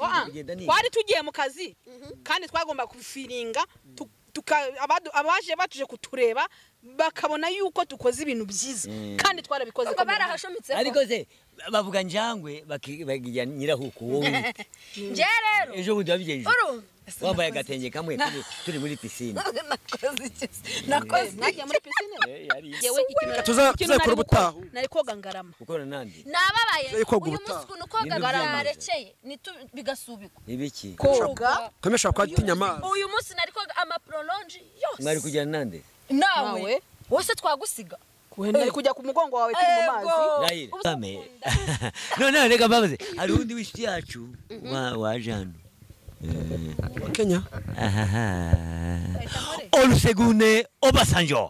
twari tugiye mu kazi kandi twagomba kufiringa abaje batuje kutureba bakabona yuko dukoze ibintu byiza kandi twarabikoze ubwo barahashometseho ariko se bavuga njangwe bakigira nyirahuku wowe njye rero ejo bundi wabigenje uru wambaye agatenge kamwe turi- turi muri pisine nakoze iki nakoze iki? nagiye muri pisine yewe Tuza- ikintu tuzakora nari gukora, ubutaha. nari koga ngarama gukorana nandi nababaye Zari koga uyu ubutaha. munsi ukuntu koga Nibyo byamanza. byarekeye nitu- bigasubikwa ibiki koga kamwe ashobora kuba atinya amazi uyu munsi nari koga amaprolonji mwari yose kujyana nande nawe Nawe? wose twagusiga nari kujya ku mugongo wawe turi mu mazi Ego. Rahira Ubu- Kame none reka mbabaze hari undi w'inshuti yacu wa- waje hano kenya olusegunde obasanjo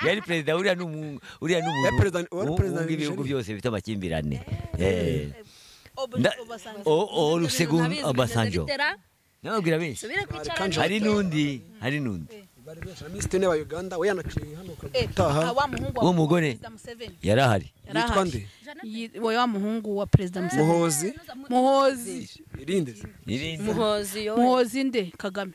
yari perezida uriya ni umuntu uriya ni umuntu Yari perezida- wari wumva perezida wa ibihugu Nigeria. byose bifite amakimbirane Eh. Nda- O- o- olusegunde obasanjo nababwira benshi Subira kwicara Arikanje. hari n'undi hari n'undi bari benshi misitine ba uganda we yanaciye hano Eh, ukataha wa muhungu Uwo mugore. perezida Museveni yari ahari yari yitwa ahari. nde Yi- wa- wa muhungu wa perezida Museveni muhozi muhozi irinde se. Irindi. muhozi yowe muhozi nde kagame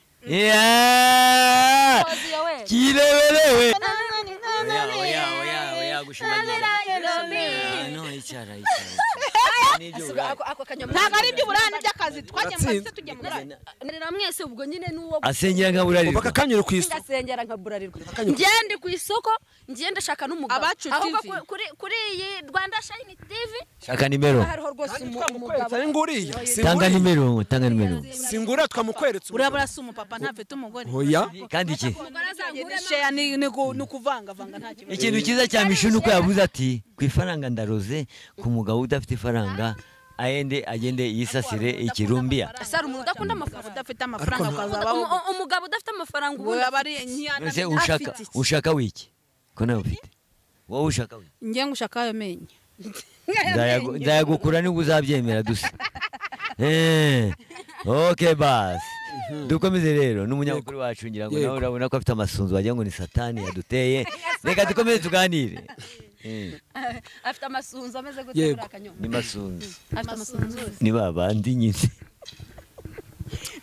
Yeah! muhozi yowe kireberewe oya oya oya oya gushimangira Ah, no, icara, icara, icara. Ni iby'uburaya. ako ako kanyamu ntabwo ari iby'uburane by'akazi twajya mu kazi Natsinze. tujya mu burane nera mwese ubwo nyine nuwo asengera nka ubu burarirwa akakanyura ku isi ngasengera nkaburarirwa ngende ku isoko ngende shaka n'umugabo Abacu ahubwo TV. ku- kuri kuri iyi Rwanda Shine TV shaka nimero hariho rwose umu- umugabo twamukweretse ari nguriya tanga nimero tanga nimero singura twamukweretse uraba urasuma papa ntafite umugore oya kandi iki umugore azangure sheya ni ni ku- ni ukuvangavanga nta kibazo ikintu cyiza cya mishu ni uko yavuze ati ku ifaranga ndaroze ku mugabo udafite ifaranga ayende agende yisasire ikirumbiya Sara umuntu udakunda amafaranga udafite amafaranga ukazaba Umu- wowe umu- umugabo udafite amafaranga ubu wowe aba ari ntiyana none ushaka ushaka wiki ko nawe ufite wowe ushaka wiki njye ngo ushaka ayo menyo Ndayagu- ndayagukura niba uzabyemera dusa Eh, ok basi dukomeze rero n'umunyamakuru wacu ngira ngo Yego. nawe urabona ko afite amasunzu wagira ngo ni satani yaduteye reka dukomeze tuganire Eh, afite amasunzu ameze gute Yego. kuri akanyomo ni masunzu afite amasunzu ni ba bandi nyine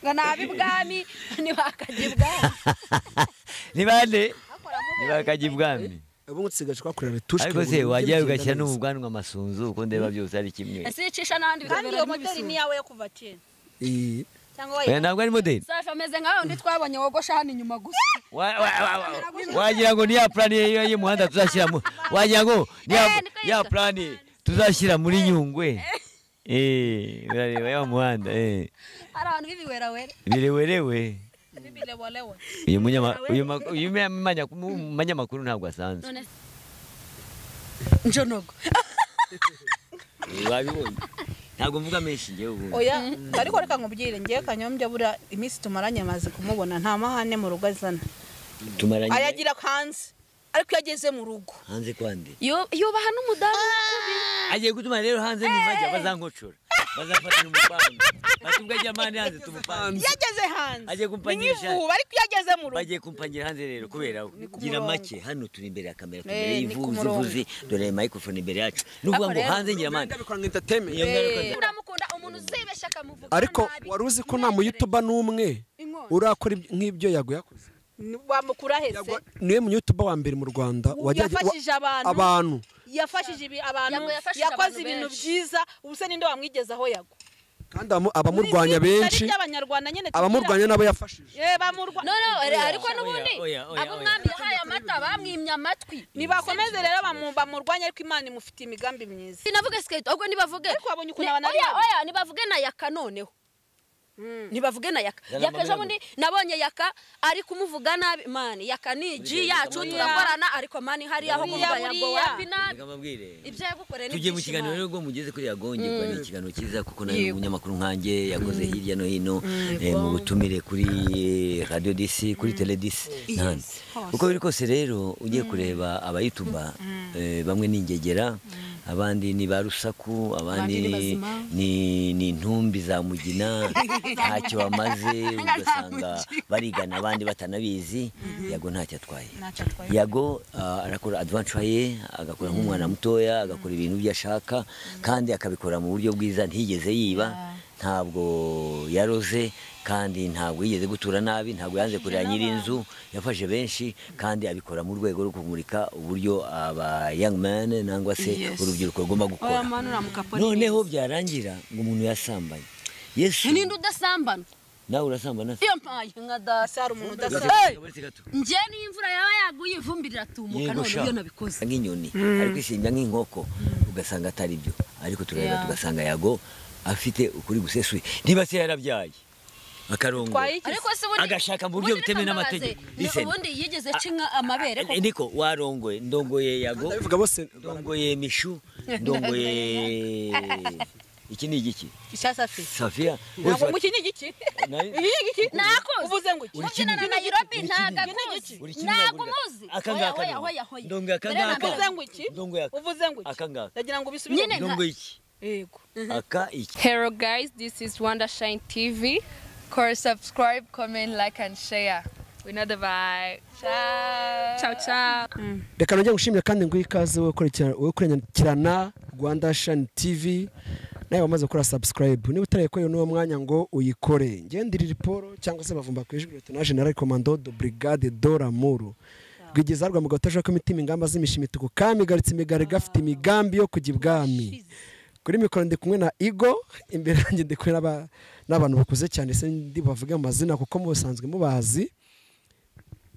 ngo ni ab'ibwami ni bakajya ibwami ni bande ni bakajya ibwami ubu ngubu dusigaje kuhakorera retushe ariko se wajya ugashyira n'ubwanwa amasunzu uko ndeba byose ari kimwe ese icisha n'ahandi kandi iyo bikabera moteri ni nk'ibisura iyawe yo kuva kera cyangwa Oya, wayihawe ntabwo ari modeli safi ameze nka wundi twabonye wogosha hano inyuma gusa Wa- wa- wa- wa- wagira ngo niya plani y'iyo y'umuhanda tuzashyiramo wagira ngo niya Eh, niko ya yitwa. plani tuzashyira muri nyungwe Eh, urareba ya muhanda eh. hari abantu b'ibiwerawera birewerewe bireworewe uyu munyama- uyu ma- uyu ma- manya- umunyamakuru ntabwo asanzwe none njonogo wabibonye ntabwo mvuga menshi ngewe ubundi oya ariko reka nkubwire njyewe kanyombya bura iminsi tumaranye amaze kumubona nta mahane mu rugo azana tumaranye ayagira hanze ariko iyo ageze mu rugo hanze kwande Yo- yubaha n'umudamu agiye gutuma rero hanze nibajya bazankoncora bazafatira umupanga batubwe ajya amande hanze tumupange iyo ageze hanze Agiye kumpanyisha. ni nk'ivuba ariko iyo ageze mu rugo bagiye kumpangira hanze rero kubera gira make hano turi imbere ya kamera turi imbere Eh, ni ku y'ivuzi murongo. vuzi dore microphone imbere yacu nuvuga ngo hanze ngira amande ndabikora nka entertainment iyo ngaruka nda- ndamukunda umuntu uzibeshya akamuvuga ariko nabi. wari uzi ko nta muyutuba n'umwe urakora iby- nk'ibyo yaguye yakoze Ni- wamukura hese Yagwa- niwe munyutuba wa mbere mu rwanda wajyaga- wa- yafashije abantu. abantu yafashije ibi- abantu Yagwa yafashije yakoze abantu ibintu benshi. byiza ubu se ninde wamwigeze aho yagwa kandi abamu- abamurwanya benshi by'abanyarwanda nyine tugira. abamurwanya nabo yafashije Eh, bamurwa no no ari- ariko n'ubundi oya, oya, abo oya. mwami yahaye amata bamwimye amatwi nibakomeze rero bamu- bamurwanye ariko imana imufitiye imigambi myiza sinavuge skate ahubwo nibavuge Ariko wabonye ukuntu Ni- abantu ari oya babi. oya nibavuge na yaka noneho nibavuge na yaka Zana yaka ejo amabere bundi nabonye yaka ari kumuvuga nabi mani yaka ni igi yacu reka turakorana ariko mani hariya aho Buriya, kuvuga yago buriya. wapi nabi Reka mbabwire ibyo yagukoreye tugiye mu n'ibyishimo. kiganiro rero ubwo mugeze kuri yagonge kuba ni ikiganiro cyiza kuko nawe umunyamakuru nkanjye yakoze hirya no hino eh, mu butumire kuri radio dc kuri tele dc n'ahandi uko biri kose rero ugiye kureba abayituba eh, bamwe ni ingegera abandi ni ba rusaku abandi Abandi ni bazima. ni ni intumbi za mugina ntacyo bamaze ugasanga barigana abandi batanabizi yago ntacyo atwaye yago ah, arakora adventure ye agakora nk'umwana mutoya agakora ibintu byo ashaka kandi akabikora mu buryo bwiza ntiyigeze yiba ntabwo yaroze kandi ntabwo yigeze gutura nabi ntabwo yanze kurera nyir'inzu yafashe benshi kandi abikora mu rwego rwo kumurika uburyo aba young man nangwa se Yes. urubyiruko rugomba gukora Oya mwana uramuka polisi. noneho byarangira ngo umuntu yasambanye yesu ninde udasambana nawe urasambana se iyo mpaye nka dasi Asara umuntu udasa. Hey! Gaburetse gato. njye niyo imvura yaba yaguye ivumbi riratumuka Yego none sha. iyo nabikoze nk'inyoni ari kwisimba nk'inkoko ugasanga atari byo ariko turareba Yeah. tugasanga yago afite ukuri gusesuye niba se yarabyaye akarongo Twayigize. ariko se ubundi agashaka mu buryo ubundi butemewe reka mbabaze, n'amategeko ni Listen. ubundi yigeze aca inka amabere koko? niko warongoye ndongoye yago ndabivuga bose ndongoye mishu ndongoye iki ni igiki Ishasafi. safiya Ntabwo mukinnyi igiki. Nayo. Iyi igiki. nakuzi Uvuze ngo iki? Uri kimwe. mubyinana na Nairobi Uri kimwe. ntago akuzi Uri kimwe ntago yagurira. umuzi Aka Hoya, ngaka hoya, rero. hoya, hoya. Ndongo aka Mbere na ngaka. mbere. Uvuze ngo iki? Ndongo yaka. Uvuze ngo iki? Aka ngaka. Ndagira ngo ubisubire. Nyine. ndongo iki Yego. aka iki Hello guys, this is Wondershine TV. Course subscribe, comment, like and share. We know the vibe. Ciao. Ciao ciao. reka nongere ngushimire kandi nguhe ikaze wowe ukurikira- wowe ukurikirana rwanda shani tivi nawe wamaze gukora subscribe niba utarayikorewe n'uwo mwanya ngo uyikore ngendire riporo cyangwa se bavumba ku ijwi leta general komando do brigade do ramuru rwigeza rwa mugabo utajeka imitima ingamba z'imishimituku kandi igaritse imigari gafite imigambi yo kujya ibwami kuri mikoro ndi kumwe na igo imbere yanjye ndi kumwe n'aba- n'abantu bakuze cyane se ndi bavuge mu mazina kuko musanzwe mubazi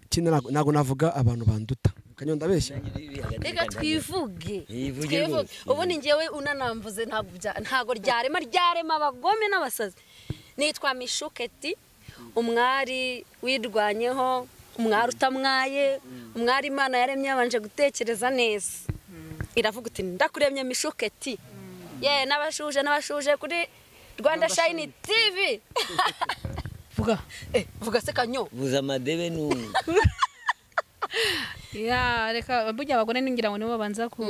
kino ntago- ntago navuga abantu banduta kanyonda abeshya reka twivuge Yivuge twivuge rwose. ubundi njyewe unanamvuze ntabwo bya- ntabwo ryarema ryarema abagome n'abasazi nitwa mishuketi umwari wirwanyeho umwari utamwaye umwari imana yaremye yabanje gutekereza neza iravuga uti ndakuremye mishuketi ye n'abashuje n'abashuje kuri rwanda shayini tivi vuga eh, vuga se kanyo buza amadebe n'umwe ya reka burya abagore ningira ngo nibo babanza ku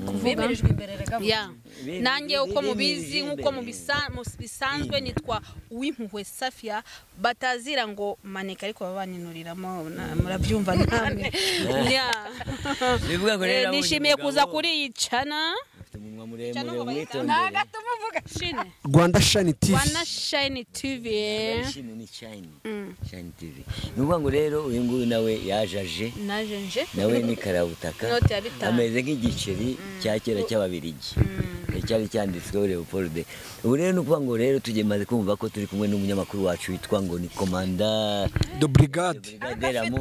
kuvuga bemerejwe imbere rega vuga. ya Be- nanjye uko be- mubizi be- nk'uko be- mubisa- mu- bisanzwe nitwa uwimpuhwe safia batazira ngo maneka ariko baba baninuriramo na- murabyumva namwe Ya. bivuga ngo Eh, rero nishimiye kuza kuri iyi cana afite umunwa Cyangwa muremure ngo bayita- umwitondere shine rwanda shani tivi wana shayini tv eh. Shino ni shine shine tv ni ukuvuga ngo rero uyu nguyu nawe yajaje naje nje nawe ni karabutaka Inoti ya bitanu. ameze nk'igiceri cya kera cy'ababirigi cyari cyanditsweho leopold ubu rero ni ukuvuga ngo rero tugemaze kumva ko turi kumwe n'umunyamakuru wacu witwa ngo ni komanda do brigade brigadera mu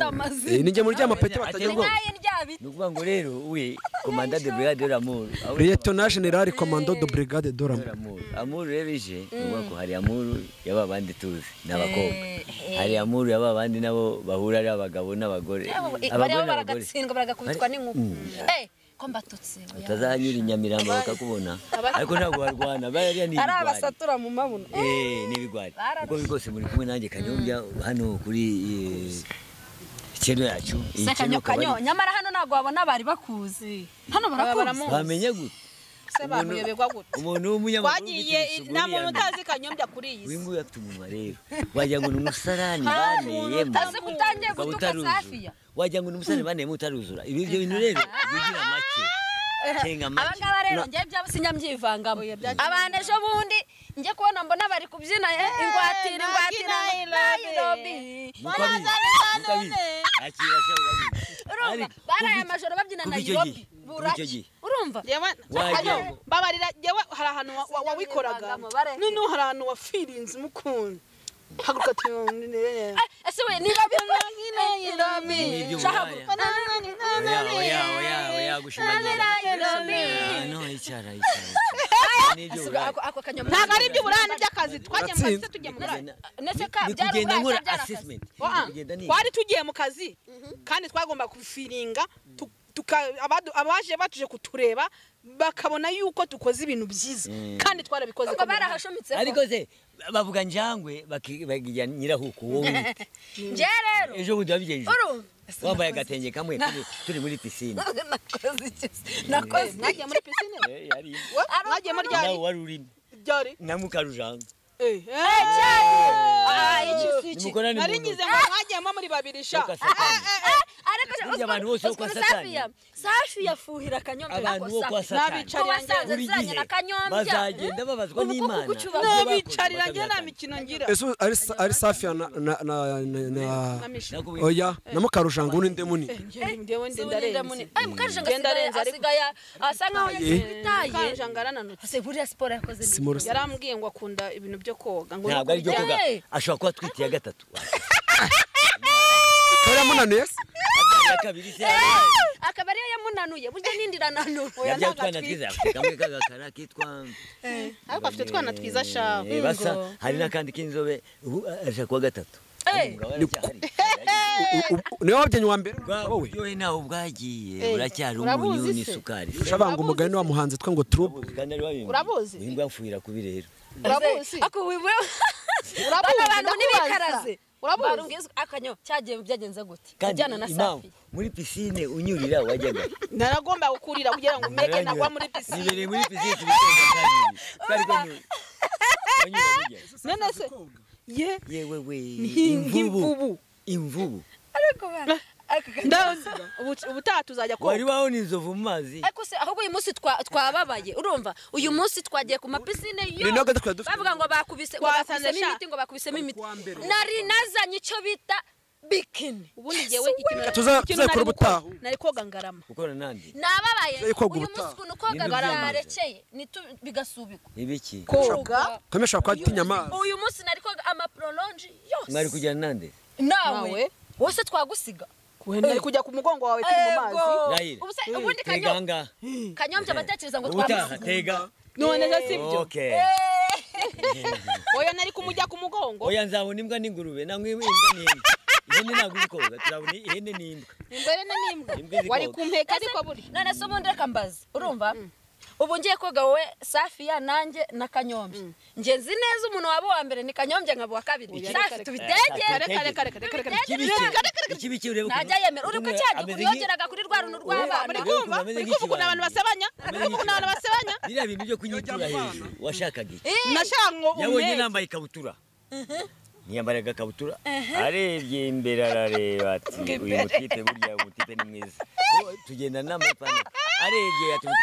Eh, ni njye muri rya mapeti Atari batagira ubwoba. Naye ryabita. ni ukuvuga ngo rero we komanda de brigadera mu Aho- liyetona generale komando do brigade do ramuru Amuru. Amuru rero ije ni ukuvuga ko hari Amuru yaba abandi tuzi ni abakobwa hari Amuru yaba abandi nabo bahura ari abagabo n'abagore bariya bo baragatsindwa baragakubitwa n'inkuba Eh, ko mbatutse oya. utazahanyura i Nyamirambo bakakubona ariko ntabwo barwana bariya ni ari ibigwari abasatura mu mabuno Eh, ni ibigwari uko biri kose muri kumwe nanjye kanyombya hano kuri eh, keno yacu iyi Se Keno kanyo akaba ari- kanyo nyamara hano ntabwo wabona bari bakuzi hano barakuzi wamenya gute se bamuyoberwa gute umuntu w'umunyamakuru twagiye nta muntu utazi kanyombya kuri iyi si wingu afite umunwa rero wagira ngo ni umusarani baneyemo utazi ko utangiye ukaba gutuka utaruzura. Safiya. wagira ngo ni umusarani baneyemo utaruzura ibi byo bintu rero bigira make kenga make abangaba rero Ura- ngewe byabo sinambyivangamo abantu ejo bundi njye kubona mbona bari kubyina eh, ingwatira ingwatira Nairobi nuko abizi nuko abizi akira asha urabizi Ariko urumva kuva baraye iki- amajoro babyina kuva icyo Nairobi gihe- kuva icyo buraki gihe urumva Jewe Wagira ayo, ngo- mbabarira jewe hari ahantu wa- wa- wabikoraga Bagamo, bareke. noneho hari ahantu wafirinze umukunzi haguruka tuyongerere Eh, ese we niba bikora Nairobi Ibi byo shahaguruka uburaya. oya oya oya oya gushimangira Ah, no icara icara icara. Ni iby'uburaya. ako ako kanyama ntabwo ari iby'uburane by'akazi twagiye mu kazi Uratsinze. se tujya mu burane ndetse ka Ni byari kugenda ubwato nkora byari akazi assessment Oa, Kugenda niga. twari tugiye mu kazi kandi twagomba kufiringa tu- tuka- abadu- abaje batuje kutureba bakabona yuko dukoze ibintu byiza kandi twarabikoze ubwo barahashomitse ariko se bavuga njangwe baki- bagira nyirahuku wowe wite. nje rero ejo bundi wabigenje urumva wambaye agatenge kamwe turi- turi muri pisine nakoze iki nakoze mwagiye muri pisine mwagiye muri nawe ryari wari urimo ryari na mukarujanga Eh, eh, Ah, iki si iki nimukorane mu nari ntoki ngize ngo mwagiyemo muri babiri sha Ntukasakane. Eh, eh, eh, Burya abantu bose bo kwa Satani. safi yafuhira akanyombya abantu bo kwa satani N'abicarira wasanze buri ziranye gihe na kanyombya bazagenda babazwa Ubu kuko n'imana kucyubaha- ibyo bakoze nabicarira njye nta bakazatanga. mikino ngira ese ari sa- ari safi ya na na na na- na Nakubwiye- oya na mukarujanga undi muni ngewe Si nde ubundi ndarenze ndamunini. Ay, mukarujanga Ngenda asigaye- arenze, ariko- asigaye asa nkaho yitaye karujanga arananutse ese buriya siporo yakoze ni simoro yarambwiye ngo akunda ibintu byo koga ngo ntabwo ari byo koga Hey! ashobora kuba atwite iya gatatu yamunaniye se iya kabiri se akaba ariyo yamunanuye burya nindi irananuye yabyaye ntabwo utwana twiza kamwe k'agakara kitwa ariko afite utwana twiza shawe Eh, basa hari n'akandi k'inzobe ubu ashobora kuba gatatu Eh! Umugabo aracyahari. U- u- niwe wabyenye uwa mbere Bwa- wowe buryohe ntaho bwagiye Eh, buracyari urabuzi umunyu se? n'isukari ushabanga umugani wa muhanzi twe ngo turubu Urabuzi? ingwa mfuhira kubi rero urabuzi ako wiwe Urabuzi, bano bantu ndakubaza. n'ibikaraze Urabuzi? barumbwiza akanyo cyagiye byagenze gute kandi ajyana na impamvu safi muri pisine unyurira wajyaga naragomba gukurira kugira ngo umeke nagwa muri pisine nibereye muri pisine tubitoza kandi twari konyine wanyura burya none se ye yewe we nk'imvubu imvubu ariko bana aka kanyo- Nda- ubu- ubutaha tuzajya koga wari wabona inzovu mu mazi ariko se ahubwo uyu munsi twa- twababaye urumva uyu munsi twagiye ku mapisine yo nabwo twari dufite- bavuga ngo bakubise ngo Twasanze bakubisemo sha- imiti ngo bakubisemo imiti Kuwa mbere. nari nazanye icyo bita bikini ubundi ngewe ikintu Tuza- ikintu tuzakora nari gukora, ubutaha. nari koga ngarama gukora nandi nababaye Zari koga uyu ubutaha. munsi ukuntu koga Nibyo byamanze. byarekeye nitu- bigasubikwa ibiki koga kamwe ashobora kuba atinya amazi uyu munsi nari koga amaprolonji mwari yose kujyana nande nawe Nawe? wose twagusiga nari kujya ku mugongo wawe turi mu mazi Rahira. Ubu se- ubundi tega kanyo ahangaha kanyombya abatekereza ngo ubutaha twamusiga tega none se sibyo okay oya nari kumujya ku mugongo oya nzabona imbwa n'ingurube nangwa imbwa n'imbwa ihene ntabwo iri koga turabona ihene n'imbwa imbere na n'imbwa Imbwa iri wari koga. kumpeka ariko buri none se ubundi reka mbaze urumva ubu ngiye koga wowe safiya nanjye na kanyombya njye nzi neza umuntu waba uwa mbere ni kanyombya nkaba uwa kabiri safi tubitegere reka reka reka reka reka ikibi cye ikibi cye urebe ntajya yemera uri ko cyagiye yongeraga kuri rwa runtu muri rw'abana Ameze nk'ikibando, kumva muri kumva ukuntu abantu basebanya muri kumva ukuntu abantu basebanya biriya bintu byo kunyitura hejuru washakaga iki nashaka ngo yabonye umwete nambaye ikabutura niyambara agakabutura arebye imbere arareba ati uyu mutipe burya uyu mutipe ni mwiza Oh, tugenda n'amapantaro arebye atuma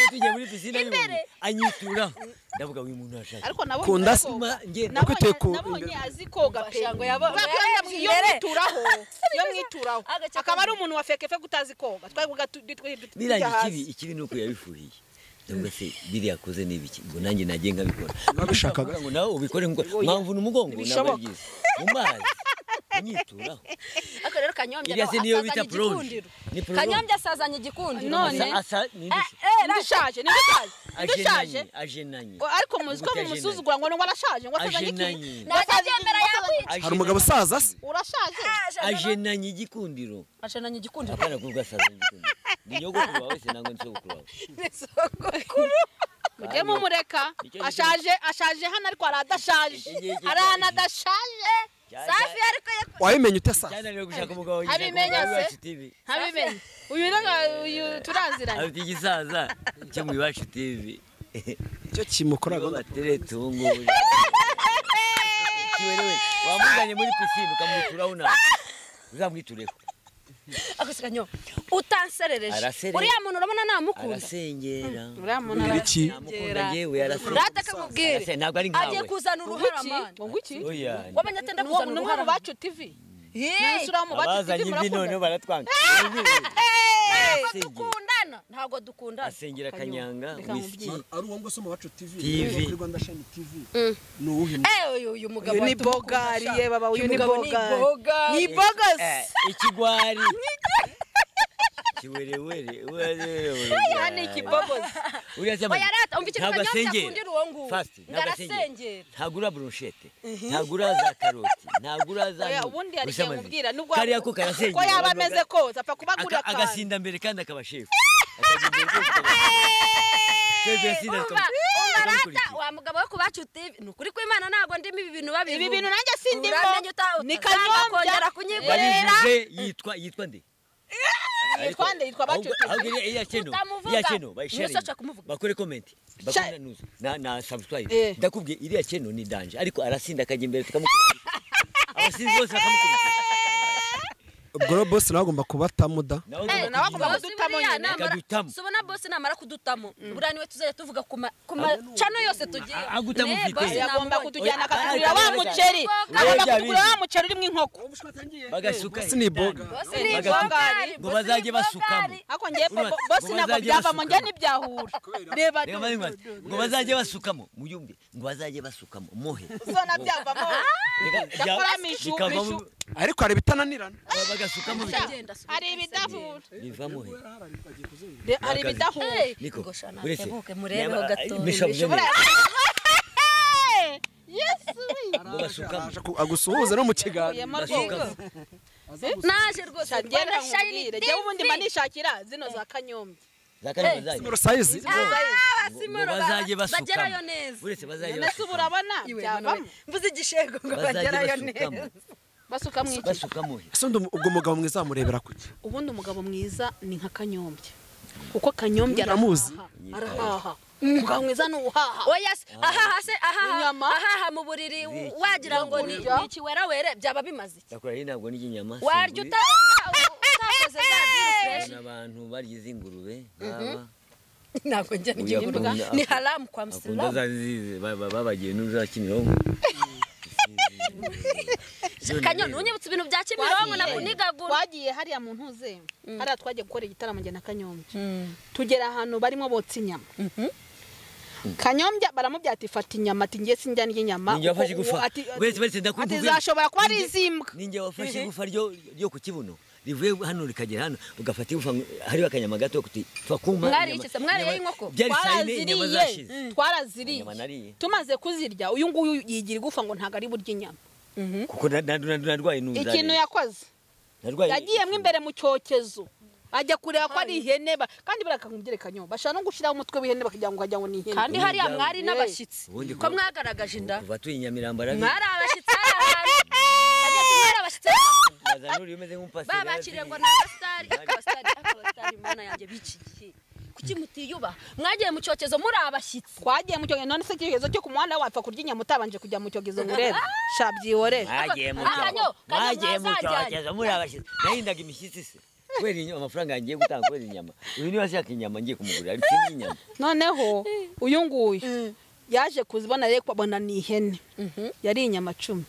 tugiye muri pisine y'ubundi anyituraho ndavuga uyu muntu arashaka ariko nabonye Kunda azi se. koga. Ma, nge- Nabonye- Kwiteye ku- nabonye azi koga pe Ngo yabonye- Bakora ndabwira iyo imbere. mwituraho iyo mwituraho Agace akaba ari kamwe. umuntu wa feke feke utazi koga twavuga tujya birangiye ikibi hasi ikibi ni uko yabifuhiye cyangwa se biriya akoze ni ibiki ngo nanjye najye nkabikora Wabishakaga? ngo nawe ubikore nkuko mwamvuna umugongo ntabwo ari Ntibishoboka. byiza mu mazi unyituraho ariko rero kanyombya iriya nawe se niyo bita asazanye prolonge igikundiro ni prolonge kanyombya asazanye igikundiro None- asa asa ni Eh, ibiki eh, ndishaje ndishaje ndishaje ajenanye ajenanye O- ariko muzi ko Gute mumusuzugura ngo ngo arashaje ngo asazanye iki Ajenanye. ntajya agendera yakwica hari umugabo usaza se urashaje ajenanye igikundiro ashananye igikundiro akana kuvuga asaza igikundiro ni nyogokuru wawe se nangwa ni sogokuru wawe mujye mumureka Nicyo gituma- ashaje ashaje hano ariko aradashaje Iki ngiki arana adashaje safi ariko ye- wabimenye ute sa cyananiwe gushaka umugabo Abimenya se? w'iwacu TV ntabimenye uyu naga uyu turaziranye afite igisaza cyo mu iwacu TV icyo kimukora nibo gahunda bateretse ubu ngubu Kiwe niwe, wamujyanye muri pisine ukamwituraho nawe uzamwitureho akoze kanyombya utanserereje Arasereje. uriya muntu urabona namukunda arasengera uriya muntu Ni iki namukunda yewe arasengera rata akamubwire Arase- ntabwo ari agiye nkawe kuzana uruhara arabona mani ngo ngwiki oya wamenye atenda Ni uwo- ni kuzana umwe uruhara mu bacu TV Yee! Isura mu bacu TV abazanye imvi noneho murakundana baratwanga ntabwo Asengera. dukundana ntabwo dukundana asengera kanyanga Reka whisky nkubwire. ari uwo nguwo mu bacu TV TV. kuri Rwanda Shine TV ni uwuhe Eh, uyu uyu mugabo uyu ni watumukunda bogari sha. ye baba uyu Uyu ni mugabo ni bogari bogari. ni bogasi Eh, ikigwari kiwerewere werewere hano ni ikibogozi uriya se amani- Oya, rata, umva icyo ntabwo Kanyobya asengera. akundira uwo nguwo. Fast, Ngo ntabwo arasengera. asengera. ntabwo ura bronchette ntabwo ura za karoti ntabwo ura za oya ntugu. ubundi Gusa arigiye amazi. mubwira nubwo kariya ko karasengera ko yaba abantu ameze baga- kose apfa kubagura aka- akantu agasinda mbere kandi akaba shefu Akajya imbere rwose akaba- Shefu yasinda Umva, akaba- umva rata akamukurikiza. wa mugabo wo kubacu TV ni ukuri kw'Imana ntabwo ndimo ibi bintu babivuga Ibi bintu nanjye sindimo. uramenye uta- Ni utazanga Kanyombya. kongera kunyigurira babivuze yitwa yitwa nde yitwa nde yitwa bacu Ahubwo- ahubwo iriya- iriya channel- Utamuvuga. iriya channel bayisharinge. Umusatsi wakamuvuga. bakore komenti Sha- na na subscribe Eh. ndakubwiye iriya channel ni danje ariko arasinda akajya imbere tukamukubita abasinzi bose bakamukubita ubwo rero bose nawe agomba kubatamuda nawe agomba kudutamo nyine. Akadutamo. subona bose namara kudutamo buriya niwe tuzajya tuvuga ku ma- ku macano yose tugiye agutama Ne, ufite. boss agomba namubonye. kutujyana Oya, akatugurira ariko wa neza. muceri Oya, agomba bya kutugurira wa bibi. muceri urimo inkoko bagasuka Boss ni boga. Boss Eh, ni bagasuka. ibogari, Ngo boss bazajye ni basukamo. ibogari. ariko ngiye Urumva- bosi ngo ntabwo bazajye byavamo basuka. njye ntibyahura reba Reba maze maze. ngo bazajye basukamo muyumve ngo bazajye basukamo muhe zona byavamo Reka- bya- Gakora mishu, bikavamo- mishu. ariko hari ibitananirana bagasukamo bika- Genda, subira. hari ibidahura biva muhe Re- hari ibidahura Hey, Niko, ngo shana, uretse- tebuke murebeho Yaba- gato. Bishop Jenner, yesu ngo basukamo agusuhuza no mu kiganza uyemo rwego basukamo naje rwose ngera Rwanda Shine nkubwire njyewe ubundi mba TV. nishakira zino za kanyombya zakane bazajye sayizi Ah, Ngo- Simoro, ngo bazajye ba- basukamo. bagerayo neza uretse bazajye none se basukamo ubu urabona Iwe, byavamo mvuze igishego ngo bazajye bagerayo basukamo neza basuka mu iki basuka muhe ese undi- ubwo mugabo mwiza wamurebera kuki ubundi umugabo mwiza ni nka kanyombya kuko kanyombya Uramuzi? arahaha umugabo mwiza ni uhaha oya se ahaha se ahaha Inyama? ahaha mu buriri Ziki. wagira ngo ni Kurya? ni ikiwerawere byaba bimaze iki ndakora ntabwo n'inyama warya singuri. uta utakoze za diri fresh Ubona abantu barya iz'ingurube nk'aba ntabwo njya Oya, ngiye akunda- kuvuga ni haramu kwa akunda musilamu za zizi ba- ba- babagiye n'uza kimironko None kanyoni rero, unyibutse ibintu bya kimironko Wagiye. nakunigagura twagiye hariya mu ntuze hariya twagiye gukora igitaramo njye na kanyombya tugera ahantu barimo botsa inyama kanyombya baramubwira ati fata inyama ati ngiye sinjya ndya inyama Ninjye wafashe Kuko igufa. uwo ati- Wese- wese ati ndakukubwira. zashobora kuba ari iz'imbwa ninjye wafashe igufa ryo ryo ku kibuno rivuye hano rikagera hano ugafata igufa hariho akanyama gato kuti pfa kumpa Mwariye inyama- iki se? Mwariye inyama- inkoko? byari sayine inyama zashize twaraziriye twaraziriye Inyama nariye. tumaze kuzirya uyu nguyu yigira igufa ngo ntabwo ari burya inyama kuko na- na- na- narwaye n'inzara ikintu yakoze narwaye yagiyemo imbere mu cyokezo ajya kureba ko ari ihene ba- kandi buriya akamubwira kanyombya bashaka no gushyiraho umutwe w'ihene bakagira ngo wagira ngo ni ihene kandi hariya mwari n'abashyitsi Ubundi ko mwagaragaje inda kuva tuyi Nyamirambo arabizi. mwari abashyitsi hari ahantu Hajya kuba ari abashyitsi hari ahantu. Bazanuri umeze nk'umupasiteri babakiriye ngo arabizi. ni abasitari ariko abasitari ariko abasitari mana yanjye b'iki gihe kuki mutiyubaha mwagiye mu cyokezo muri abashyitsi twagiye mu cyogezo none se icyogezo cyo ku muhanda wapfa kurya inyama utabanje kujya mu cyogezo ngo urebe sha byihorere mwagiye mu Aha, cyobo nyo, kandi mwagiye mu mwazajyanye. cyokezo muri abashyitsi nahindaga imishyitsi se kubera inyama amafaranga ngiye gutanga kubera inyama uyu niba ashaka inyama ngiye kumugurira ariko iyi inyama noneho uyu nguyu yaje kuzibona rero kubona ni ihene yari inyama cumi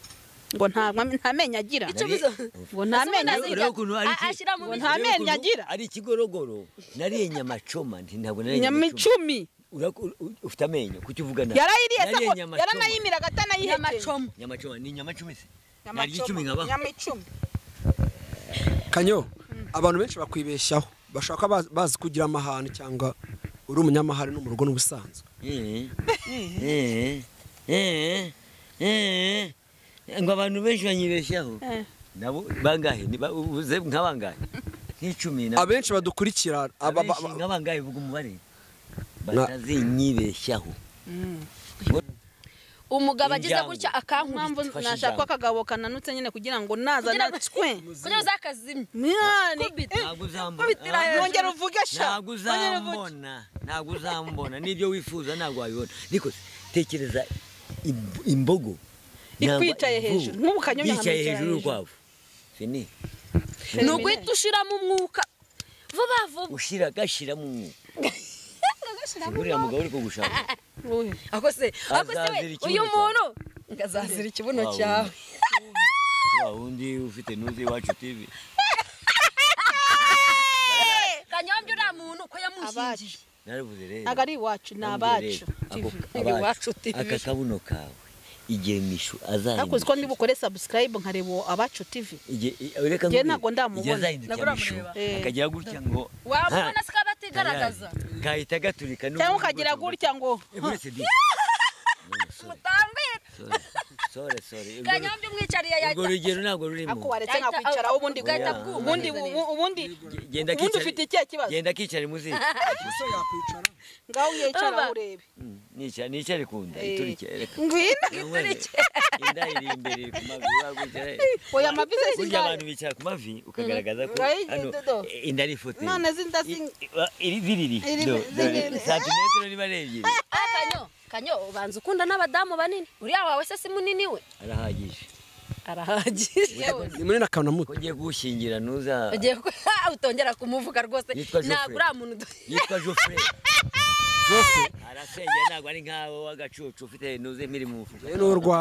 ngo nta nta menyo agira Icumi zo- ngo nta menyo Ese agira ubundi- iki- a- ashyira mu ngo biryo. nta urebe menyo ukuntu agira ari ikigorogoro nariye inyama coma nti ntabwo nariye inyama coma. icumi Uraku- u- u- ufite amenyo kuki uvuga nabi? yarayiriye se nariye ko inyama coma. yaranayimira agata nayihekenye nyamacoma Inyama coma ni inyama cumi se nariye icumi nkabaho inyama icumi kanyo abantu benshi bakwibeshyaho bashaka bazi- bazi kugira amahane cyangwa uri umunyamahane no mu rugo n'ubusanzwe Eh, eh, eh, eh, ngo abantu benshi banyibeshyaho nabo bangahe Ni ba- ubuze nka bangahe nk'icumi na- abenshi badukurikira aba- ba- abenshi ba- nka bangahe vuga umubare batazinyibeshyaho umugabo agize Injangwe. gutya mpamvu akankubita Fashe nashaka ko ijambo. akagabo kananutse nyine kugira ngo naza Kugira ngo- natwe kugira ngo zakazimye mwani Kubita. ntabwo uzambona Kubitira Ah, hejuru. nongera uvuge sha ntabwo uzambona ntabwo uzambona n'ibyo wifuza ntabwo wabibona niko se, tekereza imb- imbogo nangwa Ikwicaye imvubu hejuru, nk'ubu kanyoni yicaye hejuru ahantu hejuru. y'urukwavu fini ni uguhita ushiramo umwuka vuba vuba ushira gashyiramo umwuka uriya mugabo uri kugushaka Uyu. ako se ako se we Azazira ikibuno uyu cyawe. muntu ngazazira ikibuno Wa wundi. cyawe wa wundi ufite nuzi iwacu tv kanyombya uriya muntu ko yamushyingiye naravuze rero ntabwo ari iwacu ni abacu Ni iwacu TV. aka kabuno kawe igihe mishu ariko uzi ko azahinduka niba ukore subscribe nkareba uwo abacu tv Igihe- i- reka Njye nkubwire, ntabwo ndamubona. igihe azahinduka Ntabwo mishu uramureba. Eh. akagira gutya ngo wamubona "Ha, se kaba atigaragaza tayari." kahita gaturika n'ubundi cyangwa ukagira bwose gutya ngo Eh, buretse di mutambire sore sore Urwo- kanyombya umwicariye urwo yahita rugero nabwo rurimo ako waretse Yahita- nkakwicara ubundi ugahita ubu- bwuma. ubundi ubu- ubundi Ge- genda ubundi kicare- ufite ikihe kibazo genda kicare muzi ngaho yicara Urumva? urebe nicare nicare ku nda Eh. iturike reka ngwino inda iri imbere iri ku mavi wagutse oya amavize burya sinzare abantu bicara ku mavi ukagaragaza ko Ngaho iyi hano dodo. eh, inda ari ifoto none zinda zing- iri ziriri Iri- do- do- ziriri. santimetero niba ari ebyiri kanyo kanyo ubanza ukunda n'abadamu banini uriya wawe se si munini we arahagije arahagije ni munini akantu muto ko ugiye gushingira ntuza ugiye ko utongera kumuvuga rwose Yitwa Geoffrey. ntabwo uriya muntu udu- yitwa Geoffrey Geoffrey arasengera ntabwo ari nkawe w'agacucu ufite ntuze mpiri mu mufuka ni urwagwa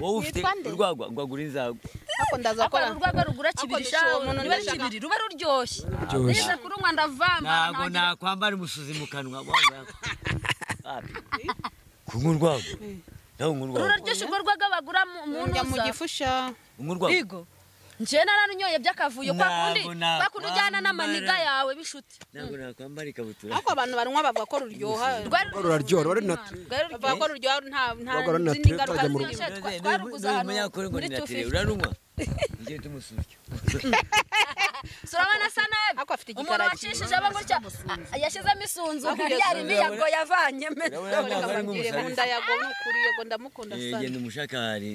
wowe ufite urwagwa rwagura inzagwa ariko ndaza akora gukora urwagwa rugura kibiri ndashaka shaho umuntu niba ari ndashaka- kibiri ruba ruryoshye Ruryoshye. neza kurunywa ndavanga ntabwo ntagira- nakwambara umusuzi mu kanwa wanga. Wapi? kunywa urwagwa nawe unywa urwagwa ruraryoshye urwo rwaga bagura mu- mu njya mu ntuza gifusha unywa urwagwa igo njyewe nararunyoye by'akavuyo kwa kundi Ntabwo nakwambara. kwa kundi ujyana n'amaniga yawe b'inshuti ntabwo nakwambara ikabutura ariko abantu banywa bavuga ko ruryoha rwari ruraryoha ruri natwe rwari ruryoshye bavuga ko ruryoha nta nta Rwagwa ruri n'izindi naturel, ngaruka turajya mu rugo. zirimo. twa- twaruguze ahantu muri 250. urarunywa ngiye tumusuzye surabona asa nabi Ariko afite umuntu igikara wacishije abo gutya ah, yashyizemo isunzu yari imiyago yavanyemo urabona ko ari Mbwire mu nda nk'umusazi yago ni ukuri yago ndamukunda Eh, sana genda umushakari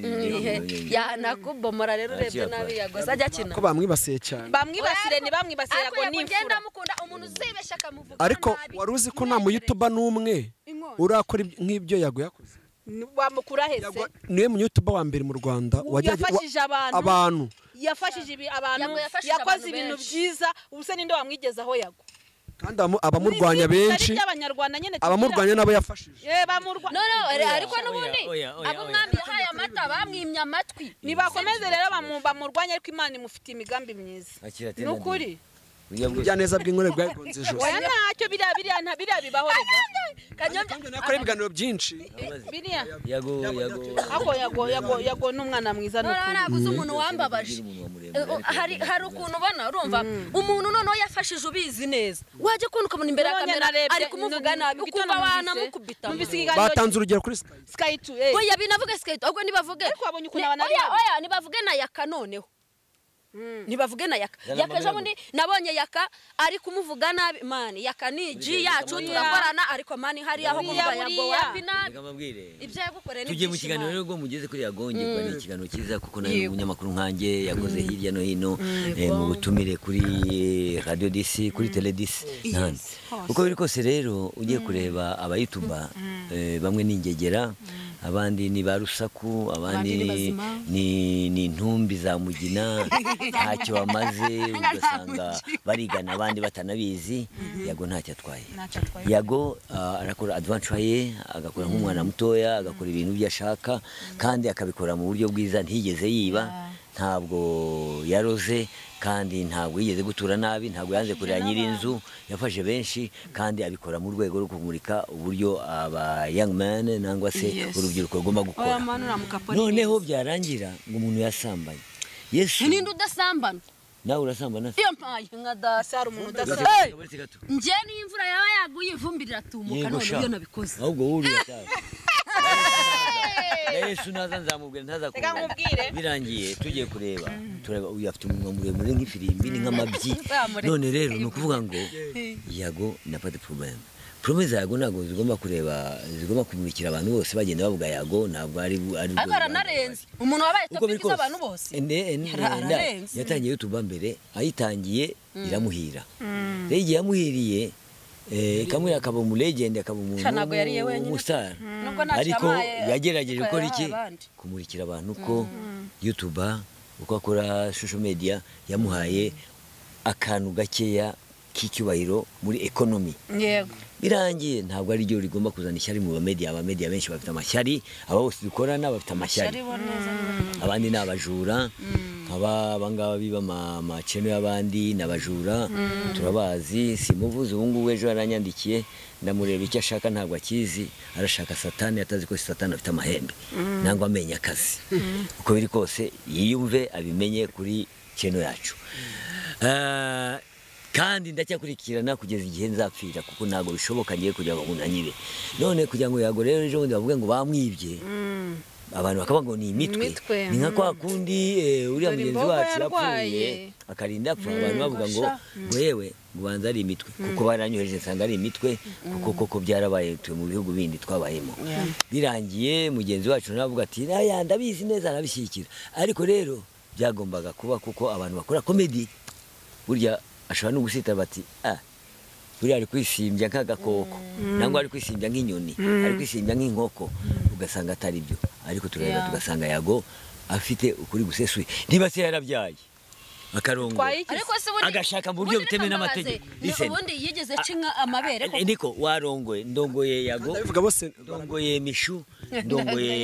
yanakubomora rero urebye Akira nabi kwa- yago azajya akina ko bamwibasiye cyane bamwibasire ntibamwibasire yago Ariko ni Yago ngenda imfura amukunda umuntu uzibeshya akamuvuga ariko nabi. wari uzi ko nta muyutuba n'umwe urakora iby- nk'ibyo yago yakoze Ni- wamukura hese Yago- niwe munyutuba wa mbere mu rwanda wajyaga- wa- yafashije abantu. abantu yafashije ibi- abantu Yago yafashije yakoze abantu ibintu benshi. byiza ubuse ninde wamwigezaho yago kandi abamu- abamurwanya benshi abanyarwanda nyine tugira- abamurwanya n'abo yafashije Eh, bamurwa- no no ariko n'ubundi oya, oya, abo oya. umwami yahaye amata bamwimye amatwi nibakomeze rero bamu- bamurwanye ariko imana imufitiye imigambi myiza akira ni ukuri burya bwose ibyaneza bw'inkore bwayigonze ijosi oya ntacyo biriya biriya nta biriya bibaho rega kanyombya nakora ibiganiro byinshi biriya yago yago ako yago yago yago ni umwana mwiza ni noneho ukuri naguze umuntu wambabaje ugira umunwa muremure Eh, oh, hari hari ukuntu ubona urumva umuntu noneho yafashije ubizi neza wajya kubona ukabona imbere ya None kamera narebye- ari kumuvuga none- nabi mu gitondo ukumva numvise- wanamukubita numvise ikiganiro batanze urugero kuri sky sky two eh. oya binavuge skate ahubwo nibavuge Ariko wabonye ukuntu Ni- abantu ari oya babi. oya nibavuge na yaka noneho ntibavuge na yaka Zana yaka ejo amabere bundi nabonye yaka ari kumuvuga nabi mani yaka ni iji Buriya yacu buriya. turakorana ariko mani hariya aho kuvuga Buriya, yago buriya. wapi nabi reka mbabwire ibyo yagukoreye tugiye mu ntibyishima. kiganiro rero ubwo mugeze kuri yagonge kuba ni ikiganiro cyiza kuko nawe umunyamakuru nkanjye yakoze hirya no hino eh, mu butumire kuri radiyo disi kuri teledisi n'ahandi uko biri kose rero ugiye kureba abayituba eh, bamwe ni ingegera abandi ni ba rusaku abandi Abandi ni ni- bazima. ni ni intumbi za mugina ntacyo bamaze ugasanga barigana abandi batanabizi yago ntacyo atwaye Ntacyo atwaye. yago ah, arakora adventure ye agakora nk'umwana mutoya agakora ibintu byo ashaka kandi akabikora mu buryo bwiza ntiyigeze yiba ntabwo yaroze kandi ntabwo yigeze gutura nabi ntabwo yanze kurera nyir'inzu yafashe benshi kandi abikora mu rwego rwo kumurika uburyo aba young man nangwa se urubyiruko rugomba gukora noneho byarangira ngo umuntu yasambaye yesu ninde udasambana nawe urasambana se iyo mpaye nka dasi hari umuntu udasa Hey! Kabaretse gato njye niyo imvura yaba yaguye ivumbi riratumuka Yego none sha. iyo nabikoze ahubwo wowe uriya cyane na yesu naza nzamubwira Reka ntazakubwira nkubwire. birangiye tugiye kureba tureba uyu afite umunwa muremure nk'ifirimbi ni nk'amabyi none rero ni ukuvuga ngo yago na pati porobemu porome za yago ntabwo zigomba kureba zigomba kumurikira abantu bose bagenda bavuga yago ntabwo ari ari ariko aranarenze umuntu wabaye uko biri topiki kose z'abantu bose Ende- ende- Ara- enda- ararenze. yatangiye youtube mbere ayitangiye iramuhira rero igihe yamuhiriye eh, ikamwira akaba umu legend akaba umuntu Sha, ntabwo yariye w'umu- wenyine. umustar Nubwo ntacyo ariko yabaye, yagerageje ariko gukora yahaye iki abandi. kumurikira abantu ko youtube uko akora social media yamuhaye akantu gakeya k'icyubahiro muri economy yego birangiye ntabwo ari ryo rigomba kuzana ishyari mu bamediya abamediya benshi bafite amashyari aba bose dukorana bafite amashyari abandi ni abajura nkaba abangaba biba ama- amaceno y'abandi ni abajura turabazi simuvuze ubu ngubu ejo yaranyandikiye ndamureba icyo ashaka ntabwo akizi arashaka satani atazi ko satani afite amahembe nangwa amenya akazi uko biri kose yiyumve abimenye kuri ceno yacu Eh, kandi ndacyakurikirana kugeza igihe nzapfira kuko ntabwo bishoboka ngiye kugira ngo unanyibe none kugira ngo yago rero ejo bundi bavuge ngo bamwibye abantu bakavuga ngo ni imitwe Imitwe, ni nka kwa kundi eh, uriya Dore mugenzi imbogo wacu yarwaye. yapfuye akarinda apfa abantu bavuga ngo ngo yewe ngo ubanza ari imitwe kuko baranyohereje nsanga ari imitwe kuko koko byarabaye tuye mu bihugu bindi twabayemo birangiye mugenzi wacu nawe avuga ati "Aya, ndabizi neza arabishyigikira ariko rero byagombaga kuba kuko abantu bakora komedi burya ashobora no gusita bati ah buriya ari kwisimbya nk'agakoko nangwa ari kwisimbya nk'inyoni ari kwisimbya nk'inkoko ugasanga atari byo ariko turareba tugasanga yago afite ukuri gusesuye niba se yarabyaye akarongo ariko se ubundi agashaka mu buryo ubundi butemewe bikambabaze. n'amategeko Ni- Listen. ubundi yigeze aca inka amabere Eh, niko warongoye ndongoye yago ndabivuga bose ndongoye mishu ndongoye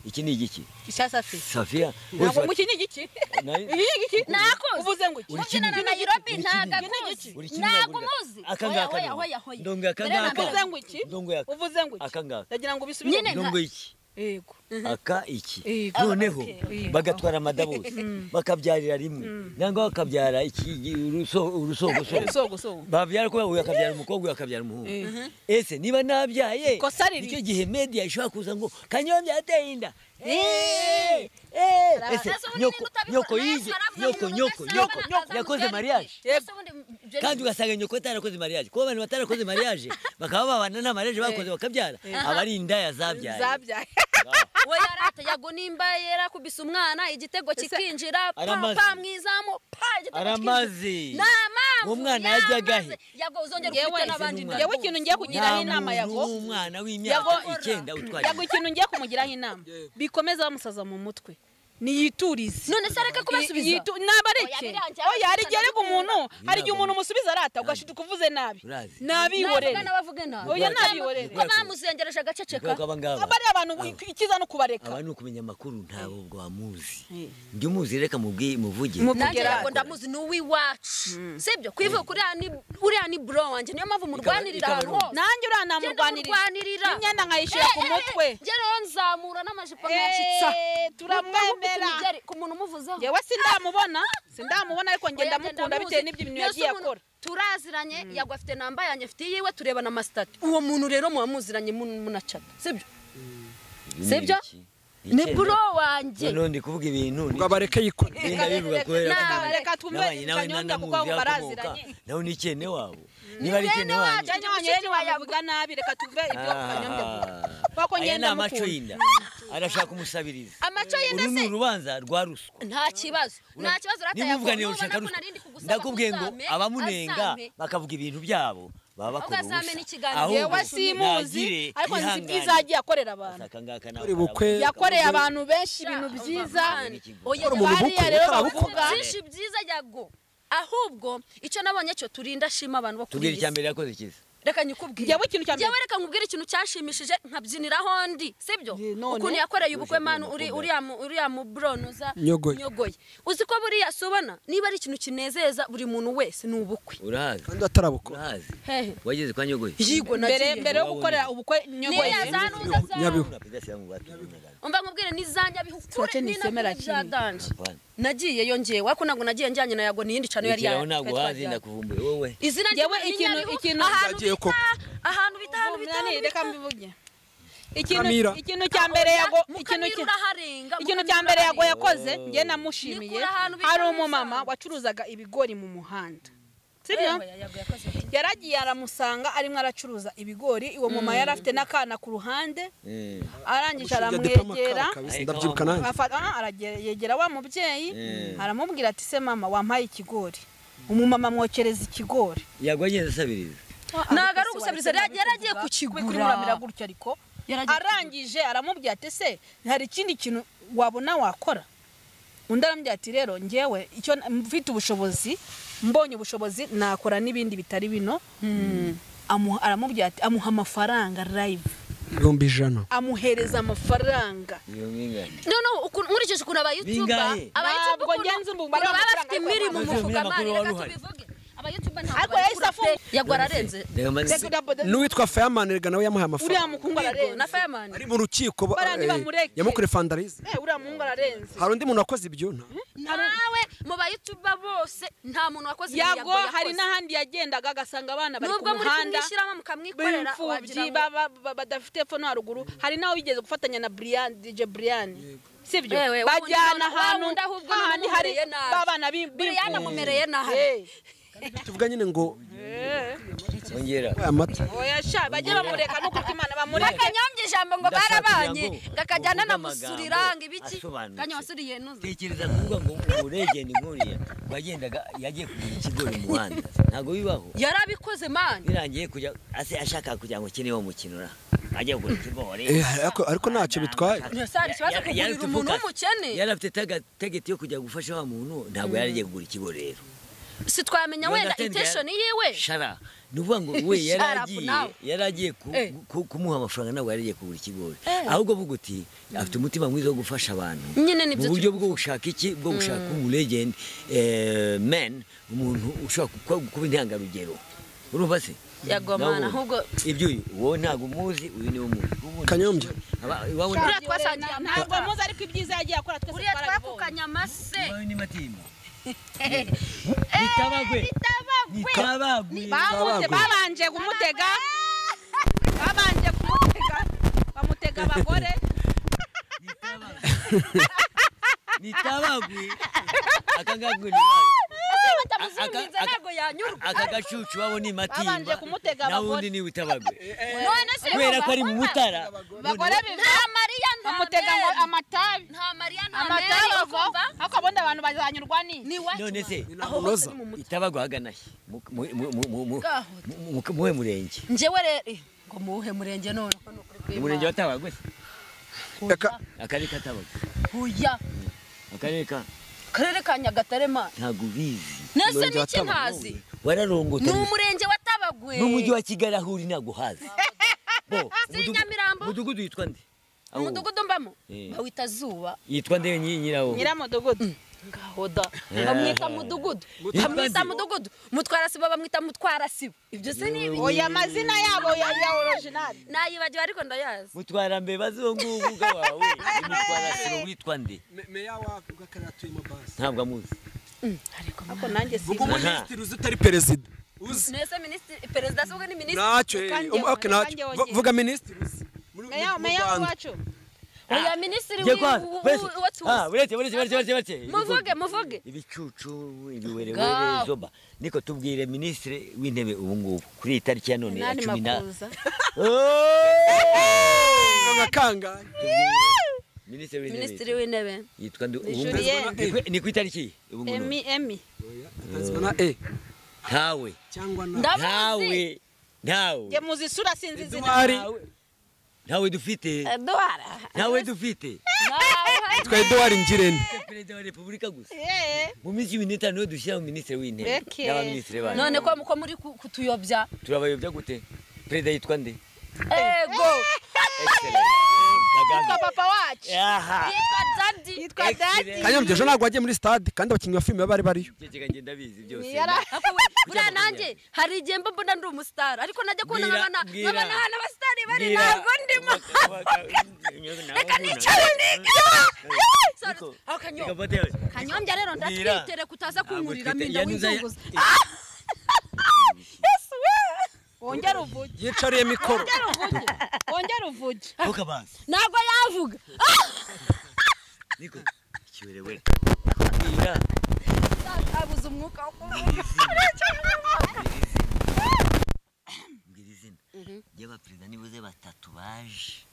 iki ni igiki isasafi safiya ntabwo mu iki ni igiki Nayo- iki ni igiki nakoze uvuze ngo iki Uri mubyina na kimwe. Nairobi Uri kimwe. ntagakoze Uri kimwe ntabwo nagurira. umuzi Aka ngaka Hoya, ni. hoya, hoya. Ndongo aka Mbere ngaka. nagurira. uvuze ngo iki Ndongo yaka. uvuze ngo iki Aka ngaka. ndagira ngo ubisubire Nyine. ndongo iki yego aka iki Yego. noneho Okay. bagatwara amadabose bakabyarira rimwe nangwa bakabyara iki urusogosoro usogosogo babyara kubera uyu akabyara umukobwa uyu akabyara umuhungu ese niba nabyaye Ikosa riri. nicyo gihe media ishobora kuza ngo kanyeho byateye inda Eh, eh, ese Sasa ubundi nyoko niba nyoko utabikora, nawe yibye arabona nyoko umuntu nyoko nyoko udasaba, nakazamuka yakoze yariye. mariage Yego. Ese ubundi ibyo kandi ugasanga nyoko atarakoze mariage kuba abantu batarakoze mariage bakaba babana nta mariage bakoze bakabyara aba ari indaya zabyaye zabyaye we yarata yago nimba yarakubise umwana igitego kikinjira Aramaze. pa mwizamu pa igitego Aramaze. kikinjira. Nta mpamvu Umwana yamaze. yajyaga he? yago uzongera Yewe, ufite n'abandi Yewe, yewe ikintu ngiye kugiraho inama yago umwana w'imyaka Yago- icyenda utwaye yago ikintu ngiye kumugiraho inama bikomeza bamusaza mu mutwe niyiturize none se areke kubasubiza Yitu- nabareke Oya, birangiye, oya hari igihe ariko umuntu hari igihe umuntu umusubiza arata ugashituka uvuze nabi Urazi. nabihorere Navuga n'abavuge nabi. oya Urazi. nabihorere ko bamuzengereje agaceceka ubwoko abangaba aba ari abantu bu- ikiza no kubareka aba ni ukumenya amakuru ntabwo bwamuzi njya umuzi reka mubwi- muvuge nanjye Kugera- yago ndamuzi ni uw'iwacu sibyo kwivuga uriya ni uriya ni bro wanjye niyo mpamvu murwanirira ikaba ahantu ari- hose nanjye uriya namurwanirira murwanirira imyenda nkayishyira ku mutwe njye rero nzamura n'amajipo nkayacitsa Eh, turamwemera ku muntu umuvuzeho yewe sindamubona sindamubona ariko ngenda mukunda bitewe n'ibyo ibintu yagiye akora turaziranye yagwa afite namba yanjye afite yiwe tureba na masitati uwo muntu rero muba muziranye mun- munacata sibyo sibyo? ni bro wanjye noneho ndi kuvuga ibintu ngo abareke yikore ni- ndabivuga kubera Reka- ko- reka twumve nabanye nawe Kanyonga kuko nanamuzi abo hakomoka, baraziranye. nawe ni icyene wabo niba ari icyene wanjye cyane wanjye rero wabivuga nabi reka tuve ibyo kanyombya avuga kuko aya ni ngenda amaco mukunda y'inda arashaka umusabiriza amaco y'inda uru ni se urubanza rwa ruswa nta kibazo nta kibazo urata niba uvuga yavoma, niyo nubona ushaka ko ruswa narindi kugusaba ndakubwiye ngo ntuzame, abamunenga azame. bakavuga ibintu byabo baba bakora Ugazame ubusa n'ikiganiro. Ahubwo, yewe simuzi nagire ariko nzi ibyiza ihangane. yagiye akorera abantu Aka ngaka nawe Buri bukwe karabona. yakoreye abantu benshi ibintu byiza oya Gukora umuntu bariya ubukwe rero utarabukora. bavuga byinshi byiza yago ahubwo icyo nabonye cyo turinda shima abantu bo kuri tubwire iyi icya si. mbere yakoze kiza reka nyikubwire Njyewe ikintu cya mbere- Njyewe reka nkubwire ikintu cyashimishije nkabyiniraho ndi sibyo Ye, none? ukuntu yakoreye ubukwe manu uri umukobwa. uriya mu- uriya mu bronuza Nyogoye. uzi ko buriya sobana niba ari ikintu kinezeza buri muntu wese ni ubukwe urahazi kandi atarabukora urahazi hehe wageze kwa nyogoye yigo mbere nagiye mbere yo gukorera ubukwe nyogoye niya za nuza zawe Nyabihu. Unapiga simu watu, unapiga. umva nkubwire n'izanjye abihukure Tuache nisemera bya kimwe. danje Hapana. nagiyeyo njyewe ariko ntabwo nagiye njyanye na yago ni iyindi cano yari Rekera aho ntabwo uhazi yari ndakuvumbure wowe izina Yewe, ry'imana ni ikintu- Nyabihu, ikintu- ahantu Zagiye bita koko. ahantu bita ahantu bita Nani, ahantu reka bita mbivuge ikintu Mukamira. ikintu cya mbere yago ikintu mukamira cya- uraharenga ikintu Mukamira cya mbere uraharenga. yago yakoze njye namushimiye Nikura ahantu bita hari mu umumama isambu. wacuruzaga ibigori mu muhanda sibyo Yewe, Yago yakoze iki? yaragiye aramusanga arimo aracuruza ibigori uwo mama yari afite n'akana ku ruhande Eh, arangije aramwegera aramwegera ndabyibuka nanjye afata- ah, aragera- yegera wa mubyeyi aramubwira ati se mama wampaye ikigori umumama mwokereza ikigori yagwa agenda asabiriza Ntabwo ari ugusabiriza, yari- yari agiye kukigura. kukimuramira gutya ariko Yari agiye arangije aramubwira ati se hari ikindi kintu wabona wakora undi arambwira ati rero njyewe icyo na- mfite ubushobozi mbonye ubushobozi nakora n'ibindi bitari bino Amuha- aramubwira ati amuha amafaranga live ibihumbi ijana amuhereza amafaranga iyo mwingane noneho ukuntu- nkurikije ukuntu abayutuba Bingahe? abayutuba Ntabwo ngenzi ubu ukuntu bari baba bafite amafaranga yo imirimo kwamamaza. mufukamari Umunyamakuru reka wari uhari. tubivuge abayutuba Ariko ntabwo yahise barakura pe afunga. yagwa ararenze Reka mbanze- Reka udabo- n'uwitwa Fireman rega nawe uriya yamuhaye amafaranga mukungu Yego, na ararenze fireman ari mu rukiko ba- Barandi eh, bamureke. yamukuriye fandarize Eh, uriya muhungu ararenze hari undi muntu wakoze ibyo nta nawe mu bayutuba bose nta muntu wakoze imirimo yago hari yakoze. n'ahandi yagendaga agasanga abana bari ku nubwo muri muhanda kumwishyiramo mukamwikorera wagira b'imfubyi ngo- ba- ba- ba- badafite epfo no haruguru hari n'aho bigeze gufatanya na Brian DJ Brian sibyo Ewe, ubu bajyana none ahantu wa wundi ahubwo hahandi hari numumereye nabi. babana b'im- Brian b'imfubyi. amumereye nabi. Eh, tuvuga nyine ngo ongera aya mata oya sha bajye bamureka nuko Imana bamureke bakanyombya ijambo ngo Ndashaka barabanye kugira ngo ngakajyana uvuge na amagambo musuriranga ibiki asobanutse. kanyabasuriye nuze tekereza kuvuga ngo uregenda inkuriya wagendaga yagiye kugura ikigori mu muhanda ntabwo bibaho yarabikoze mani birangiye kujya ase ashaka kugira ngo ukine wo mukino ra ajya kugura ikigori Eh, ariko- ariko ntacyo bitwaye. ntiyasara ikibazo Ya- ya- kugurira umuntu yaratuvuga. w'umukene yari afite taga- tageti yo kujya gufasha wa muntu ntabwo yari agiye kugura ikigo rero si twamenya wenda intesheni yiwe shara ni ukuvuga ngo we yari Shut up agiye now. yari agiye ku- Eh. ku- kumuha amafaranga ntabwo yari agiye kugura ikigori ahubwo avuga uti afite umutima mwiza wo gufasha abantu Nyine nibyo mu buryo bwo gushaka iki bwo gushaka umulegend men umuntu ushobora ku- kuba intangarugero urumva se yagomana Nawe- ahubwo ibyo uyu uwo ntabwo umuzi uyu niwe umuzi Ubundi- kanyombya Aba- iwabo nta- buriya twasangiye ntabwo amata muzi ariko ibyiza yagiye akora twese buriya twarabibonye twakukanye amase iwabo ni matimba nitabagwe nitabagwe bamuze babanje kumutega babanje kumutega bamutega abagore nitabagwe akangagwe ni batamuzirangiza aka- ntabwo yanyurwa aka gacucu wabo ni Babanje matimba kumutega nawe abagore. undi ni witabagwe none se kubera ko ari mu mutara abagore nta mariya nta bamutega ngo meri. amatabi nta mariya nta meri amatabi ngo ukumva ariko ubundi abantu bazanyurwa ni none se unoza itabagwe ahagana he Mu- mu- mu- mu- mu- mu- mu- muwe murenge njyewe rero ngo muwuhe murenge none ko ni ukuri umurenge kw'Imana. watabagwe se? reka akarere katabagwe huya akarere ka akarere ka nyagatare ma ntabwo ubizi nese Murenge wa n'iki Tabagwe. ntazi ni wararongota umurenge wa tabagwe n'umujyi wa kigali aho uri ntabwo uhazi Bo, Si umudugu- Nyamirambo? umudugudu yitwa nde Aho- umudugudu mbamo Eh. bawita zuba yitwa nde nyi- nyirawo nyiramudugudu ngahoda bamwita mudugudu bamwita mudugudu mutwarasibo bamwita mutwarasibo ibyo se ni ibiki oya amazina yabo ya ya orijinali nayibagiwe ariko ndayazi mutwara mbeba zungu uga wawe ni mutwara siro witwa nde meya w'akarere atuyemo basi ntabwo amuzi ariko nanjye ubwo simuzi minisitiri uzi utari perezida uzi nese minisitiri perezida se ubwo ni minisitiri ntacyo eh, kandi um, okay, kandi ntacyo. wongeye. Vu- vuga minisitiri uzi Muri- muri- meya mu meya Rwanda. wacu oya minisitiri Jye kwa- wese. uwo tuzi Ah, uretse uretse uretse uretse uretse muvuge muvuge ibicucu ibiwerewere Ngaho. zoba niko tubwire minisitiri w'intebe ubu ngubu kuri iyi tariki ya none ya nani cumi na makuza Oh! Nka kangahe? minisitiri minisitiri w'intebe w'intebe yitwa nde ubu ngubu Julien. Ni ku- ni ku itariki ubu ngubu emi emi Oya, atazwa na e ntawe cyangwa na ndamuzi ntawe ntawe nge muzi isura sinzi izina Eduard ntawe dufite eduwara ntawe dufite yitwa Edouard Ngirente perezida wa repubulika gusa Eh, mu minsi cumi n'itanu niho dushyiraho minisitiri w'intebe Beke. n'abaminisitiri bacu none ko ko muri ku- kutuyobya turabayobya gute perezida yitwa nde ego Excellent. kwa Kagame papa wacu aha yitwa dadi yitwa dadi kanyombya ejo ntabwo wagiye muri stade kandi abakinnyi ba filime bari bariyo Ikigega njye ndabizi byose Yara- Ariko we, buriya nanjye hari igihe mba mbona ndi umusitari ariko najya kubona Mbwira- nkabona mbwira. nkabona ahantu abasitari bari Mbwira- ntabwo ndimo reka nicara Ariko, niga akanyombya Reka mfate- kanyombya rero Mbwira. ndatwitire kutaza kunkuriramo twite- inda yanuza- w'inzunguza wongere uvuge yicariye mikoro wongere uvuge wongere uvuge Hoka basi. ntabwo yavuga Ah! Niko, ikiwerewere. Mbwira, abuze umwuka wo kuvuga mbwira izina ry'abaperezida nibuze batatu baje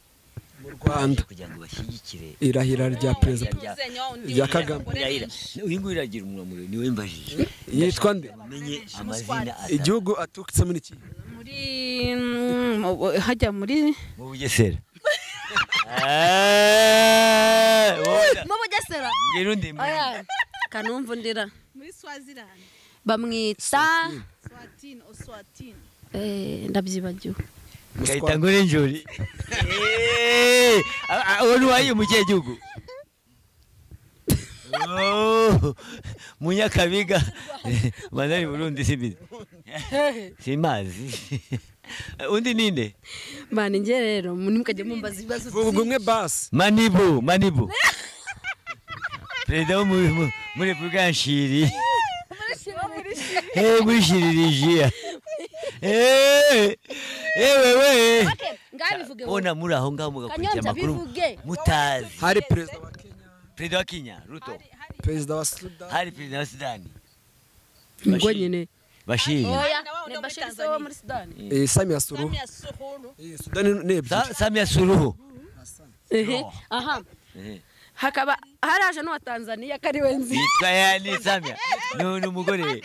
mu Rwanda kugira ngo bashyigikire irahira rya perezida rya- rya Kagame irahira. uyu nguyu uragira umunwa muremure niwe mbajije yitwa nde umenye amazina atatu igihugu aturutsemo ni iki muri mm, mu- hajya muri mu bugesera Eh, wowe- mu bugesera mbwira undi mbwira undi. Oya, kanumva undira muri swazilandi bamwita swatini oswatini Eh, ndabyibagiwe ngahita ngura injuri Eh, a- a- uwo ntiwayiye mu kihe gihugu Oh, munyakabiga manari burundi sibizi simazi undi ninde mbana njye rero ntimukajye mumbaza ibibazo vuga umwe basi manibu manibu perezida wo mu- mu- muri repubulika ya nshiri Eh, muri shiririjiya Eh, eh, wewe ngabivuge bona muri aho ngaho mugakurikira Kanyombya, amakuru bivuge. mutazi hari perezida wa Kenya perezida wa kenya ruto perezida wa Sudan hari perezida wa sudani ngo nyine bashiri oya Nabo ndi ni muri bashiri se Tanzania. wo muri sudani eh, Samia Suluhu ya suhuru Eh, Sudani ni ebyiri Sa- samia suruhu Ehe, aha hakaba haraje n'uwa tanzania kari we nzi yitwa ya ni samia ni ni umugore we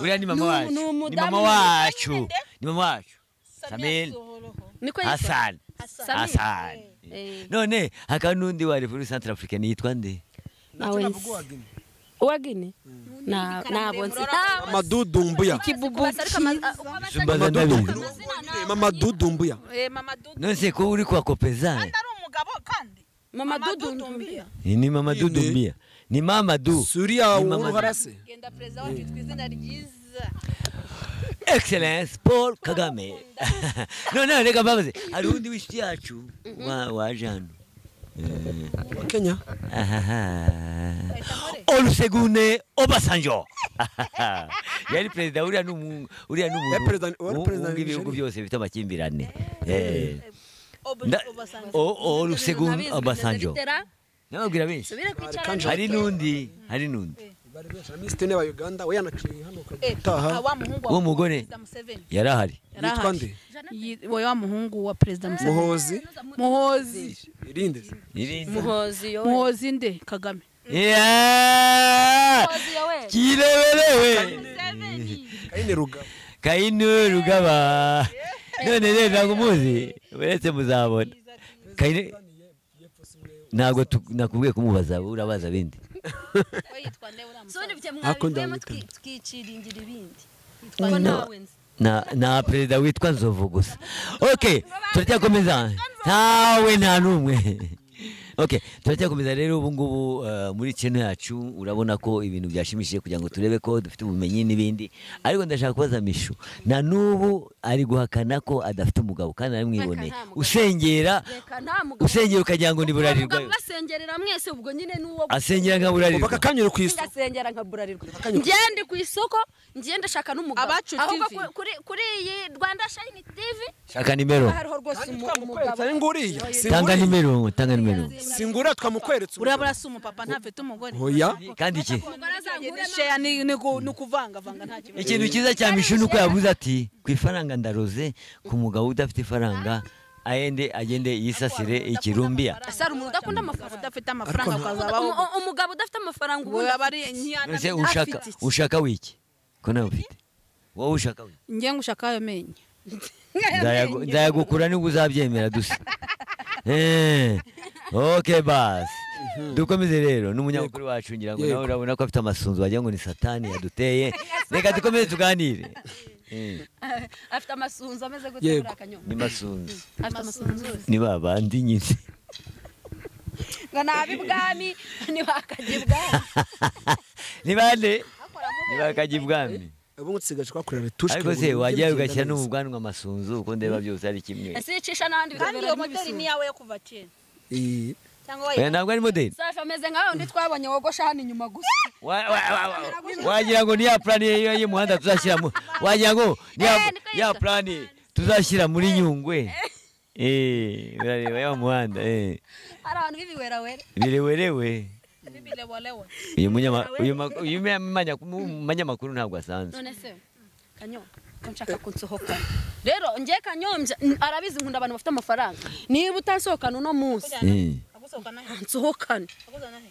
uriya ni mama Ni- wacu ni ni mama umudamu. wacu ni mama wacu samir niko yitwa hasan Hassan Eh. none hakaba n'undi wa repubulika central africaine yitwa nde nawe uwagine Na- nabo nzi nabo amadudumbuya zumbaza ndabizi amadudumbuya Eh, mama Dudu none se ko uri kwa kopezane ari umugabo kandi mama dudu Dudu mbia. Ni- ni mama Ine. dudumbia ni mama du suriya Ni mama- uruharase genda perezida wacu yitwa izina ryiza excellence paul kagame none reka mbabaze hari undi w'inshuti yacu wa- waje hano Eh, kenya ahaha. olusegunde obasanjo yari perezida uriya ni umu- uriya ni umuntu Yari perezida- wari w'u- perezida wa w'ibihugu Nigeria. byose bifite amakimbirane Eh. Nda- O- olusegunde obasanjo nababwira benshi subire kwicara hari n'undi hari n'undi bari benshi misitine ba uganda we yanaciye hano utaha wa muhungu uwo mugore wa Museveni yari ahari yitwa nde Yi- we wa muhungu wa perezida Museveni muhozi muhozi irinde Irindi. muhozi yowe muhozi nde kagame Yeah! muhozi yowe kireberewe kayine rugabo kayinu rugaba none rero ntabwo umuzi uretse muzabona kayinu ntabwo tu- nakubwiye kumubaza urabaza bindi we yitwa nde uriya musaza subundi byo Akunda mwabivuyemo witwa nde. twiciringira ibindi ko nawe nzi na na perezida witwa nzovu gusa ok turacyakomeza ntawe nta n'umwe ok turacyakomeza rero ubu ngubu eh, muri kino yacu urabona ko ibintu byashimishije kugira ngo turebe ko dufite ubumenyi n'ibindi ariko ndashaka kubaza mishu na n'ubu ari guhakana ko adafite umugabo kandi aramwiboneye nta mugabo. usengera reka nta mugabo usengera ukagira ngo ni mugabo burarirwayo ugasengerera mwese ubwo nyine n'uwo asengera nka ubaka burarirwa kanyura ku isi ngasengera nkaburarirwa ngende ku isoko ngende shaka n'umugabo Abacu ahubwo TV. ku- kuri- kuri iyi rwanda shayini tivi shaka nimero hariho rwose umu- umugabo ari nguriya tanga nimero tanga nimero singura twamukweretse urabura si umupapa ntafite umugore oya kandi iki umugore azankure nawe. sheya ni ni ku- ni kuvangavanga nta kibazo ikintu cyiza cya mishu ni uko yavuze ati ku ifaranga ndaroze ku mugabo udafite ifaranga ayende agende yisasire ikirumbiya ese hari umuntu udakunda amafaranga udafite amafaranga ukazabaho Umu- u- umugabo udafite amafaranga we ubundi aba ari ntiyana nose ushaka ushaka wiki ko nawe ufite wowe ushaka wiki njye ngo ushaka ayo menyo Nzayagu- nzayagukura nibwo uzabyemera dusa Eh, ok basi dukomeze rero n'umunyamakuru wacu ngira ngo nawe Yego. urabona ko afite amasunzu wagira ngo ni satani yaduteye reka dukomeze tuganire Eh, afite amasunzu ameze gute Yego. kuri akanyomo ni masunzu afite amasunzu ni babandi nyine ngo ni ab'ibwami ntibakajya ibwami ni bande ni bakajya ibwami ubu ngubu dusigaje kuhakorera retushe ariko se wajyayo ugashyira n'ubwanwa amasunzu uko ndeba byose ari kimwe ese yicisha n'ahandi kandi iyo bikabera moteri ni nk'ibisunzu iyawe yo kuva kera cyangwa Oya, wayihawe ntabwo ari modeli safi ameze nka wundi twabonye wogosha hano inyuma gusa Wa- wa- wa- wa- wagira ngo niya plani y'iyo y'umuhanda tuzashyiramo wagira ngo niya Eh, niko ya yitwa. plani tuzashyira muri nyungwe Eh, urareba ya muhanda eh. hari abantu b'ibiwerawera birewerewe bibilewolewo uyu munyama- uyu ma- uyu manya- umunyamakuru ntabwo asanzwe none se kanyombya ko nshaka kunsohoka rero ngiye kanyombya n- arabizi nkunda abantu bafite amafaranga niba utansohokana uno munsi Eh. agusohokana he nsohokana agusohokana he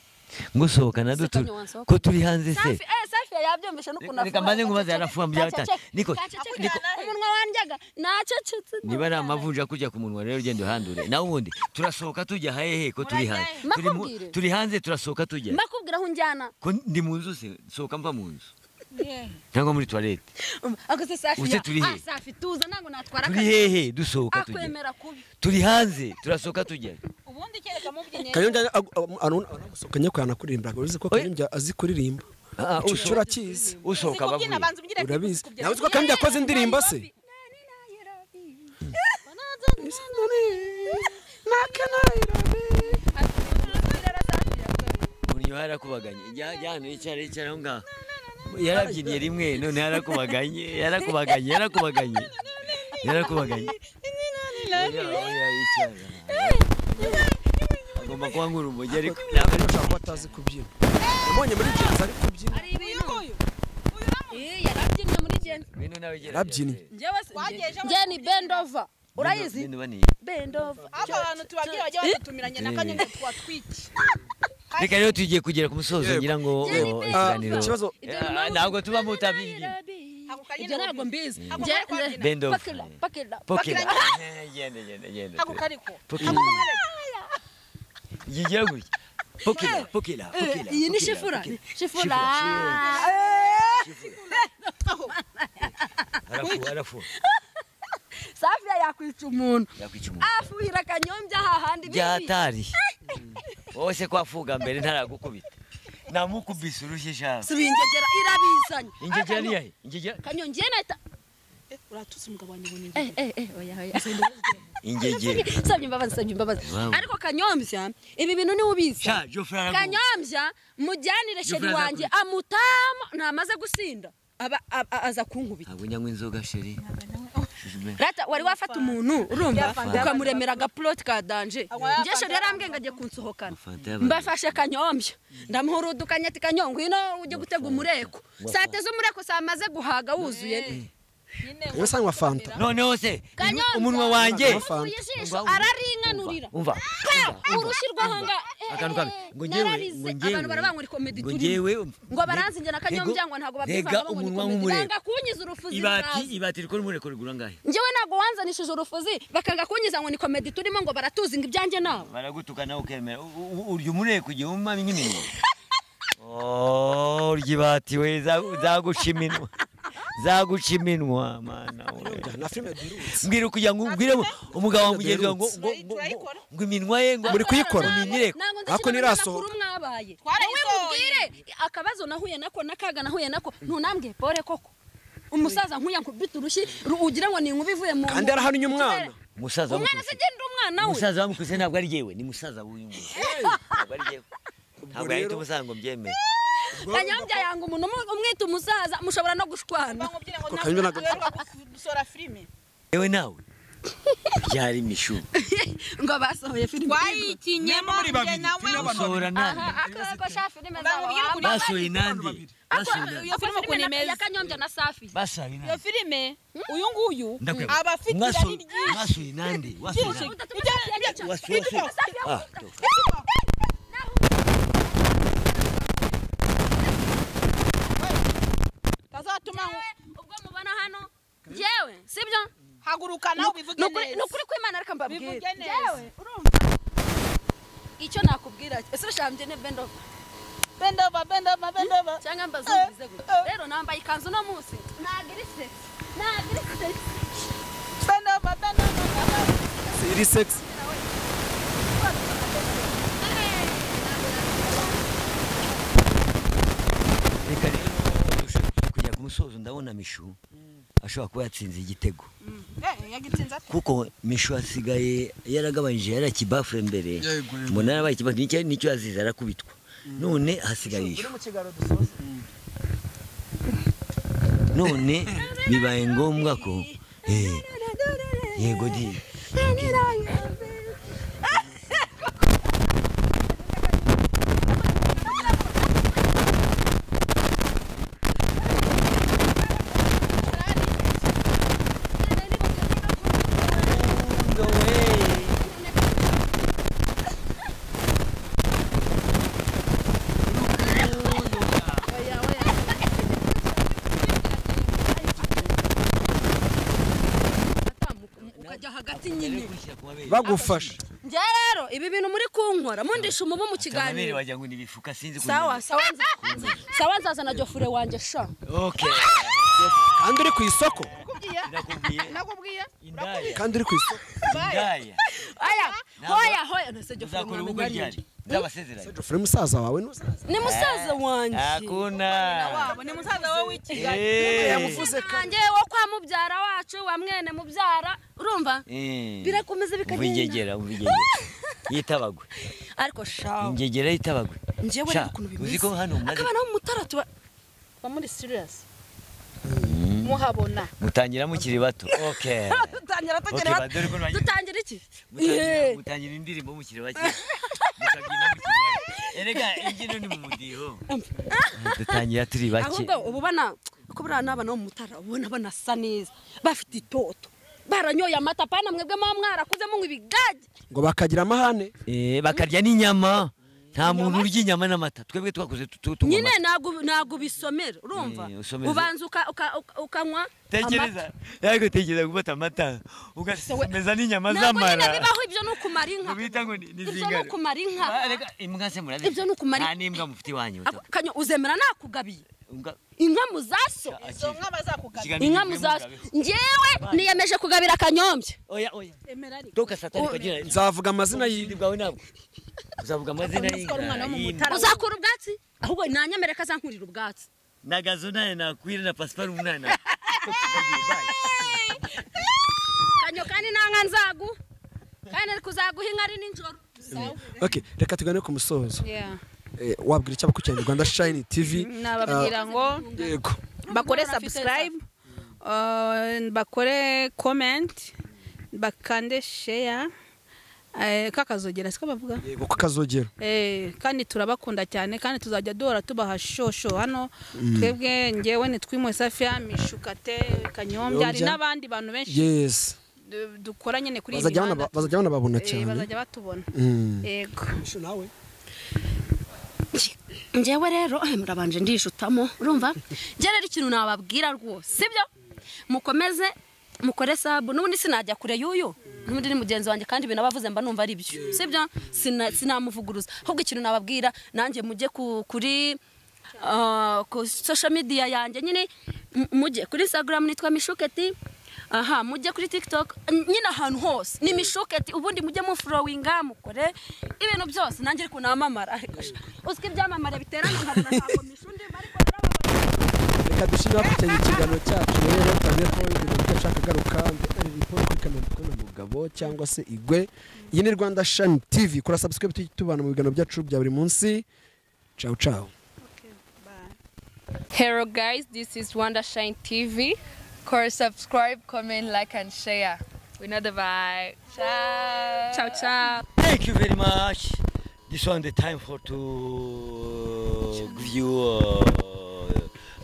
ngusohokana dutu Safi ntiwansohoka. ko turi hanze se safi eh, safi yabyumvise n'ukuntu Reka mbanze nkubaze, Gacece- yarafumbye gacece- yabitanye. Niko- gacece- Niko- umunwa wanjyaga nacecetse niba ari amavunja kujya ku munwa rero ugenda uhandure nawe ubundi turasohoka tujya hehe ko turi hanze Murajya he? Turi mu- Mbakubwire. turi hanze turasohoka tujya mbakubwira aho unjyana ko ndi mu nzu se sohoka mva mu nzu cyangwa muri toilete akoze safi Ubuse ya- turi he? ah, safi tuza ntabwo natwara turi akazi hehe dusohoka tujya akwemera kubi turi hanze turasohoka tujya ubundi kereka mubyinnye kanyonja anagusohokanye ko yanakuririmbaga uzi ko kanyonja azi kuririmba Ah, Icyo usohoka- urakizi usohoka kubyina bavuye banza ubyina urabizi nawe uzi ko kanyonja akoze indirimbo se uyu yarakubaganye Jya- jya hano yicara yicara aho ngaho yarabyiniye rimwe none yarakubaganye yarakubaganye yarakubaganye yarakubaganye Oya, oya, yicara. agomba kuba nk'urumogi ariko Ntabwo ari ushobora kuba atazi kubyina yamubonye muri genzi ari kubyina hari ibintu Eh, yarabyinnye muri jeni Bino nawe gerageza. Yarabyiniye. jeni bendova urayizi Bino bani. bendova aba bantu tubabwira bajya badutumiranye na kanyanya twatwiki Reka rero tugiye kugera ku musozo Yego. ngira ngo Jerry oh, Bell. Ah, ikiganiro. ikibazo Ah, Ntabwo tuba mutabizi. ako ibyo ntabwo mbizi Ako Nge- kari nge- Bend off. pakira pakira Pokera. Yende yende yende. ako kariko Pokera. Yigira gutya. Pokera, pokera, pokera. iyi ni pokera, shifura pokera. shifura Arafu, arafu. safiya yakwica umuntu Yakwica umuntu. afuhira akanyombya hahandi bibi Byatari. Wowe se kwafuga mbere ntaragukubita. Namukubise urushyi shaka. subiye ingegera irabizanye Ingegera ni yahe? Ingegera. kanyongiye nahita uratutse umugabo wanjye ngo eh eh eh oya oya Ingegera. nsabye imbabazi nsabye imbabazi Wow. ariko kanyombya ibi bintu niwe ubizi Sha, Jofra araguha. kanyombya mujyanire sheri Jufura wanjye amutama namaze gusinda aba aba- aza kunkubita Ntabwo nyanywa inzoga sheri. rata wari wafata umuntu urumva Fanta. ukamuremera agapuloti ka danje njye sheri yarambwiye ngo agiye kunsohokana Fanta y'abantu. mbafashe kanyombya ndamuhurudukanya ati kanyongo ino ujye gutega umureko sate z'umureko samaze guhaga wuzuye wowe usanywa fanta Noneho se, Kanyombya. umunwa wanjye. Fanta. Akuye ijisho araringanurira Umva. urushyirwaho nga Akantu kamwe. Ngo njyewe, ngo nararize njyewe. abantu barabanywa uri komedi Ngo turimo njyewe. ngo baranzi njye na kanyombya Ego, ngo ntabwo rega babyivanga babonye umunwa ukuntu w'umurego. banga kunyiza urufuzi Ibati, urazi ibati rikora umureko rigura ngahe? njyewe ntabwo wanzanishije urufuzi bakanga kunyiza ngo ni komedi turimo ngo baratuzi ngo ibyanjye nawe baragutuka nawe ukemera U- u- urya umureko igihe wumva nk'iminwa Oh, urya ibati we za- zaguca iminwa zaguca iminwa mana we na filime duherutse mbwira kugira ngo ubwire mu- umugabo wa mugenzi wawe ngo ngo- ngo- ngo- ngo iminwa ye ngo Muri kuyikora? ngo imireko ntabwo nzi Ariko ikintu ntirasohoka. n'amakuru mwabaye wowe Twarayisohoye. mubwire akabazo nahuye nako n'akaga nahuye nako ntunambwiye pore koko umusaza nkuya nkubita urushyi ru- ugira ngo ni inkuba ivuye mu kandi yarahannye umwana umusaza umwana wamukubise. sigendera umwana we umusaza wamukubise ntabwo ari yewe ni musaza w'uyu nguyu ntabwo ari yewe ntabwo yahita rero- umusaza ngo mbyemere kanyombya yanga umuntu umu- umwita umusaza mushobora no gushwana bamubwire ngo Ako nawe kanywa ntabwo- uheruka gusora filime yewe nawe byari imishubi ngo basohoye filime twayikinyemo njye nawe basohora nande aha akako sha filime Bamubwire zabo kuri- basohoye nande basohoye nande iyo filime filime na- kunemeza ya kanyombya na safi basohoye nande iyo filime uyu nguyu Ndakwemera. aba afite irari Mwaso- ryinshi mwasoye nande wasoye nande wasoye wasoye ah tazatuma ubwo mubona hano njyewe sibyo haguruka nawe ubivuge Ni ukuri- ni neza ukuri kw'imana reka mbabwire bivuge neza icyo nakubwira ese shambye ne bend over bendova bendova bendova cyangwa mbazumvize gutya rero nambaye ikanzu uno munsi nagirise nagirise bendova bendova bendova iri segisi reka rero dushobora kujya ku musozo ndabona mishu ashobora kuba yatsinze igitego Eh, yagitsinze ate kuko mishu asigaye yaragabanyije yari akibafure mbere mbona yarabaye ikibafure nicyo nicyo yazize arakubitwa none hasigaye iyo none bibaye ngombwa ko eh, yego di ukajya hagati nyine bagufasha njye rero ibi bintu muri kunkora mundisha umubu mu kamere kiganiro wagira ngo ni ibifuka sinzi ko sawa sawa nza- sawa nzaza na jofure wanjye sha okay kandi uri ku isoko nakubwiye nakubwiye indaya kandi uri ku isoko indaya aya Ntabwo- hoya hoya nase jofure uzakora ubukwe mwamenya ari ryari ndabasezeranye jofure musaza wawe n'umusaza ni musaza wanjye hakuna wabo ni musaza wowe w'ikigali Eh. yamuvuze kandi wanjye wo kwa mubyara wacu wa mwene mubyara urumva Eh. birakomeza umva bikagenda ingegera umva ingegera yitabagwe ariko shawa ingegera yitabagwe njyewe Sha, rero ukuntu uzi bimeze ko hano mumaze akabana b'umutara tuba tuba muri siriyasi muhabona mutangira mukiri bato okay dutangira tukiri Okay, bato badore ko nageze. dutangira iki Mutangira- Yeee. mutangira indirimbo mukiri bake mukabyina mukiri bake erega imbyino ni mu mudiho dutangira turi bake ahubwo uba ubona ko buriya n'abana bo mu mutara uba ubona banasa neza bafite itoto baranyoye amata pana mwebwe muba mwarakuze munywa ibigage ngo bakagira amahane Eh, bakarya n'inyama nta muntu urya inyama n'amata twebwe twakoze tunywa nyine amata ntabwo ntabwo ubisomera urumva Eh, usomera. ubanza uka- uka- uka- ukanywa amata. tekereza ariko tekereza gufata amata ugasimeza n'inyama ntabwo nyine z'amara bibaho ibyo ni ukumara inka ubita ngo ni ibyo ni zingare ukumara inka imbwa se murabizi Ibyo ni ukumara- nta n'imbwa mufite iwanyu Ako kanya uzemera nakugabiye Imbwa- inka mu zaso izo nka bazakugabe ikiganiro inka mu kivuye mu zaso gabe. ngewe niyemeje kugabira akanyombya oya oya emera ariko toka satani kagira nzavuga amazina ubwindi bwawe ntabwo uzavuga amazina y'inka y'inka. uzakura ubwatsi ahubwo nanyemerera ko azankurira ubwatsi na gazo naye nakwire na pasiparumu naye na kanyo kandi nta nka nzagu kandi ari kuzaguha inka ari nijoro Okay, reka tugane ku musozo Yeah. Eh, wabwira icyo abakurikirana Rwanda Shine TV nababwira ngo Ah, yego bakore subscribe uh, bakore comment bakande share eh, kakazogera siko bavuga yego ko kazogera Eh, kandi turabakunda cyane kandi tuzajya duhora tubaha shosho hano twebwe ngewe nitwimwe safiya mishukate kanyombya hari Kanyombya. n'abandi bantu benshi yes du- dukora nyine kuri iyi bazajya mihanda bana- bazajya banababona Eh, cyane bazajya batubona Mm. yego nawe ngewe rero eh, murabanje ndishutamo urumva njye rero ikintu nababwira rwose sibyo mukomeze mukore sabu n'ubundi sinajya kure y'uyu n'ubundi ni mugenzi wanjye kandi ibintu aba avuze mba numva ari byo sibyo Sina- sinamuvuguruza ahubwo ikintu nababwira nanjye mujye ku- kuri ah, ku social media yanjye nyine m- mujye kuri instagram nitwa mishuketi aha mujye kuri tiktok nyine ahantu hose ni mishuketi ubundi mujye mufurowinga mukore ibintu byose nanjye ariko namamara ariko sha, uzwi ibyamamare biterana nkabona ntabwo mishundima ariko narababara reka dushyire hakurya y'ikiganiro cyacu rero tuzi ko ibintu byinshi ashaka agaruka ndetse riporo kuri kamera kumwe na mugabo cyangwa se igwe iyi ni rwanda shani tv kora subscribe tujye tubana mu biganiro byacu bya buri munsi cawu cawu Hello guys, this is Wondershine TV. Course subscribe, comment, like and share. We know the vibe. Ciao. Ciao ciao. Thank you very much. This one the time for to give you uh,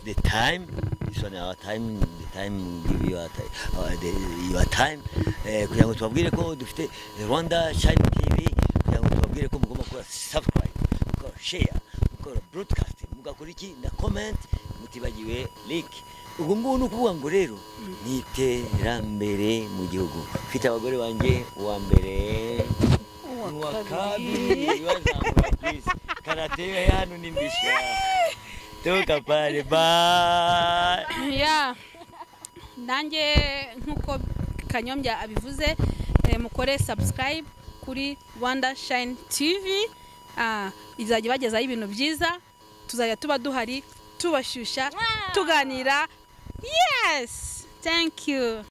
the time. This one our time, the time give you our time, uh, the, your time. Eh, kugira ngo tubabwire ko dufite Rwanda Shine TV, kugira ngo tubabwire ko mugomba gukora subscribe, mukora share, mukora broadcast, mugakora iki na comment, mutibagiwe link. Ubwo ngubu ni ukuvuga ngo rero ni iterambere mu gihugu. Mfite abagore banjye uwa mbere uwa kabiri bazamura kwisi karate yo hano ni mbishya toka pale bye ya nanjye nk'uko kanyombya abivuze eh, mukore subscribe kuri rwanda shine tv Ah, izajya ibagezaho ibintu byiza tuzajya tuba duhari tubashyushya tuganira yes thank you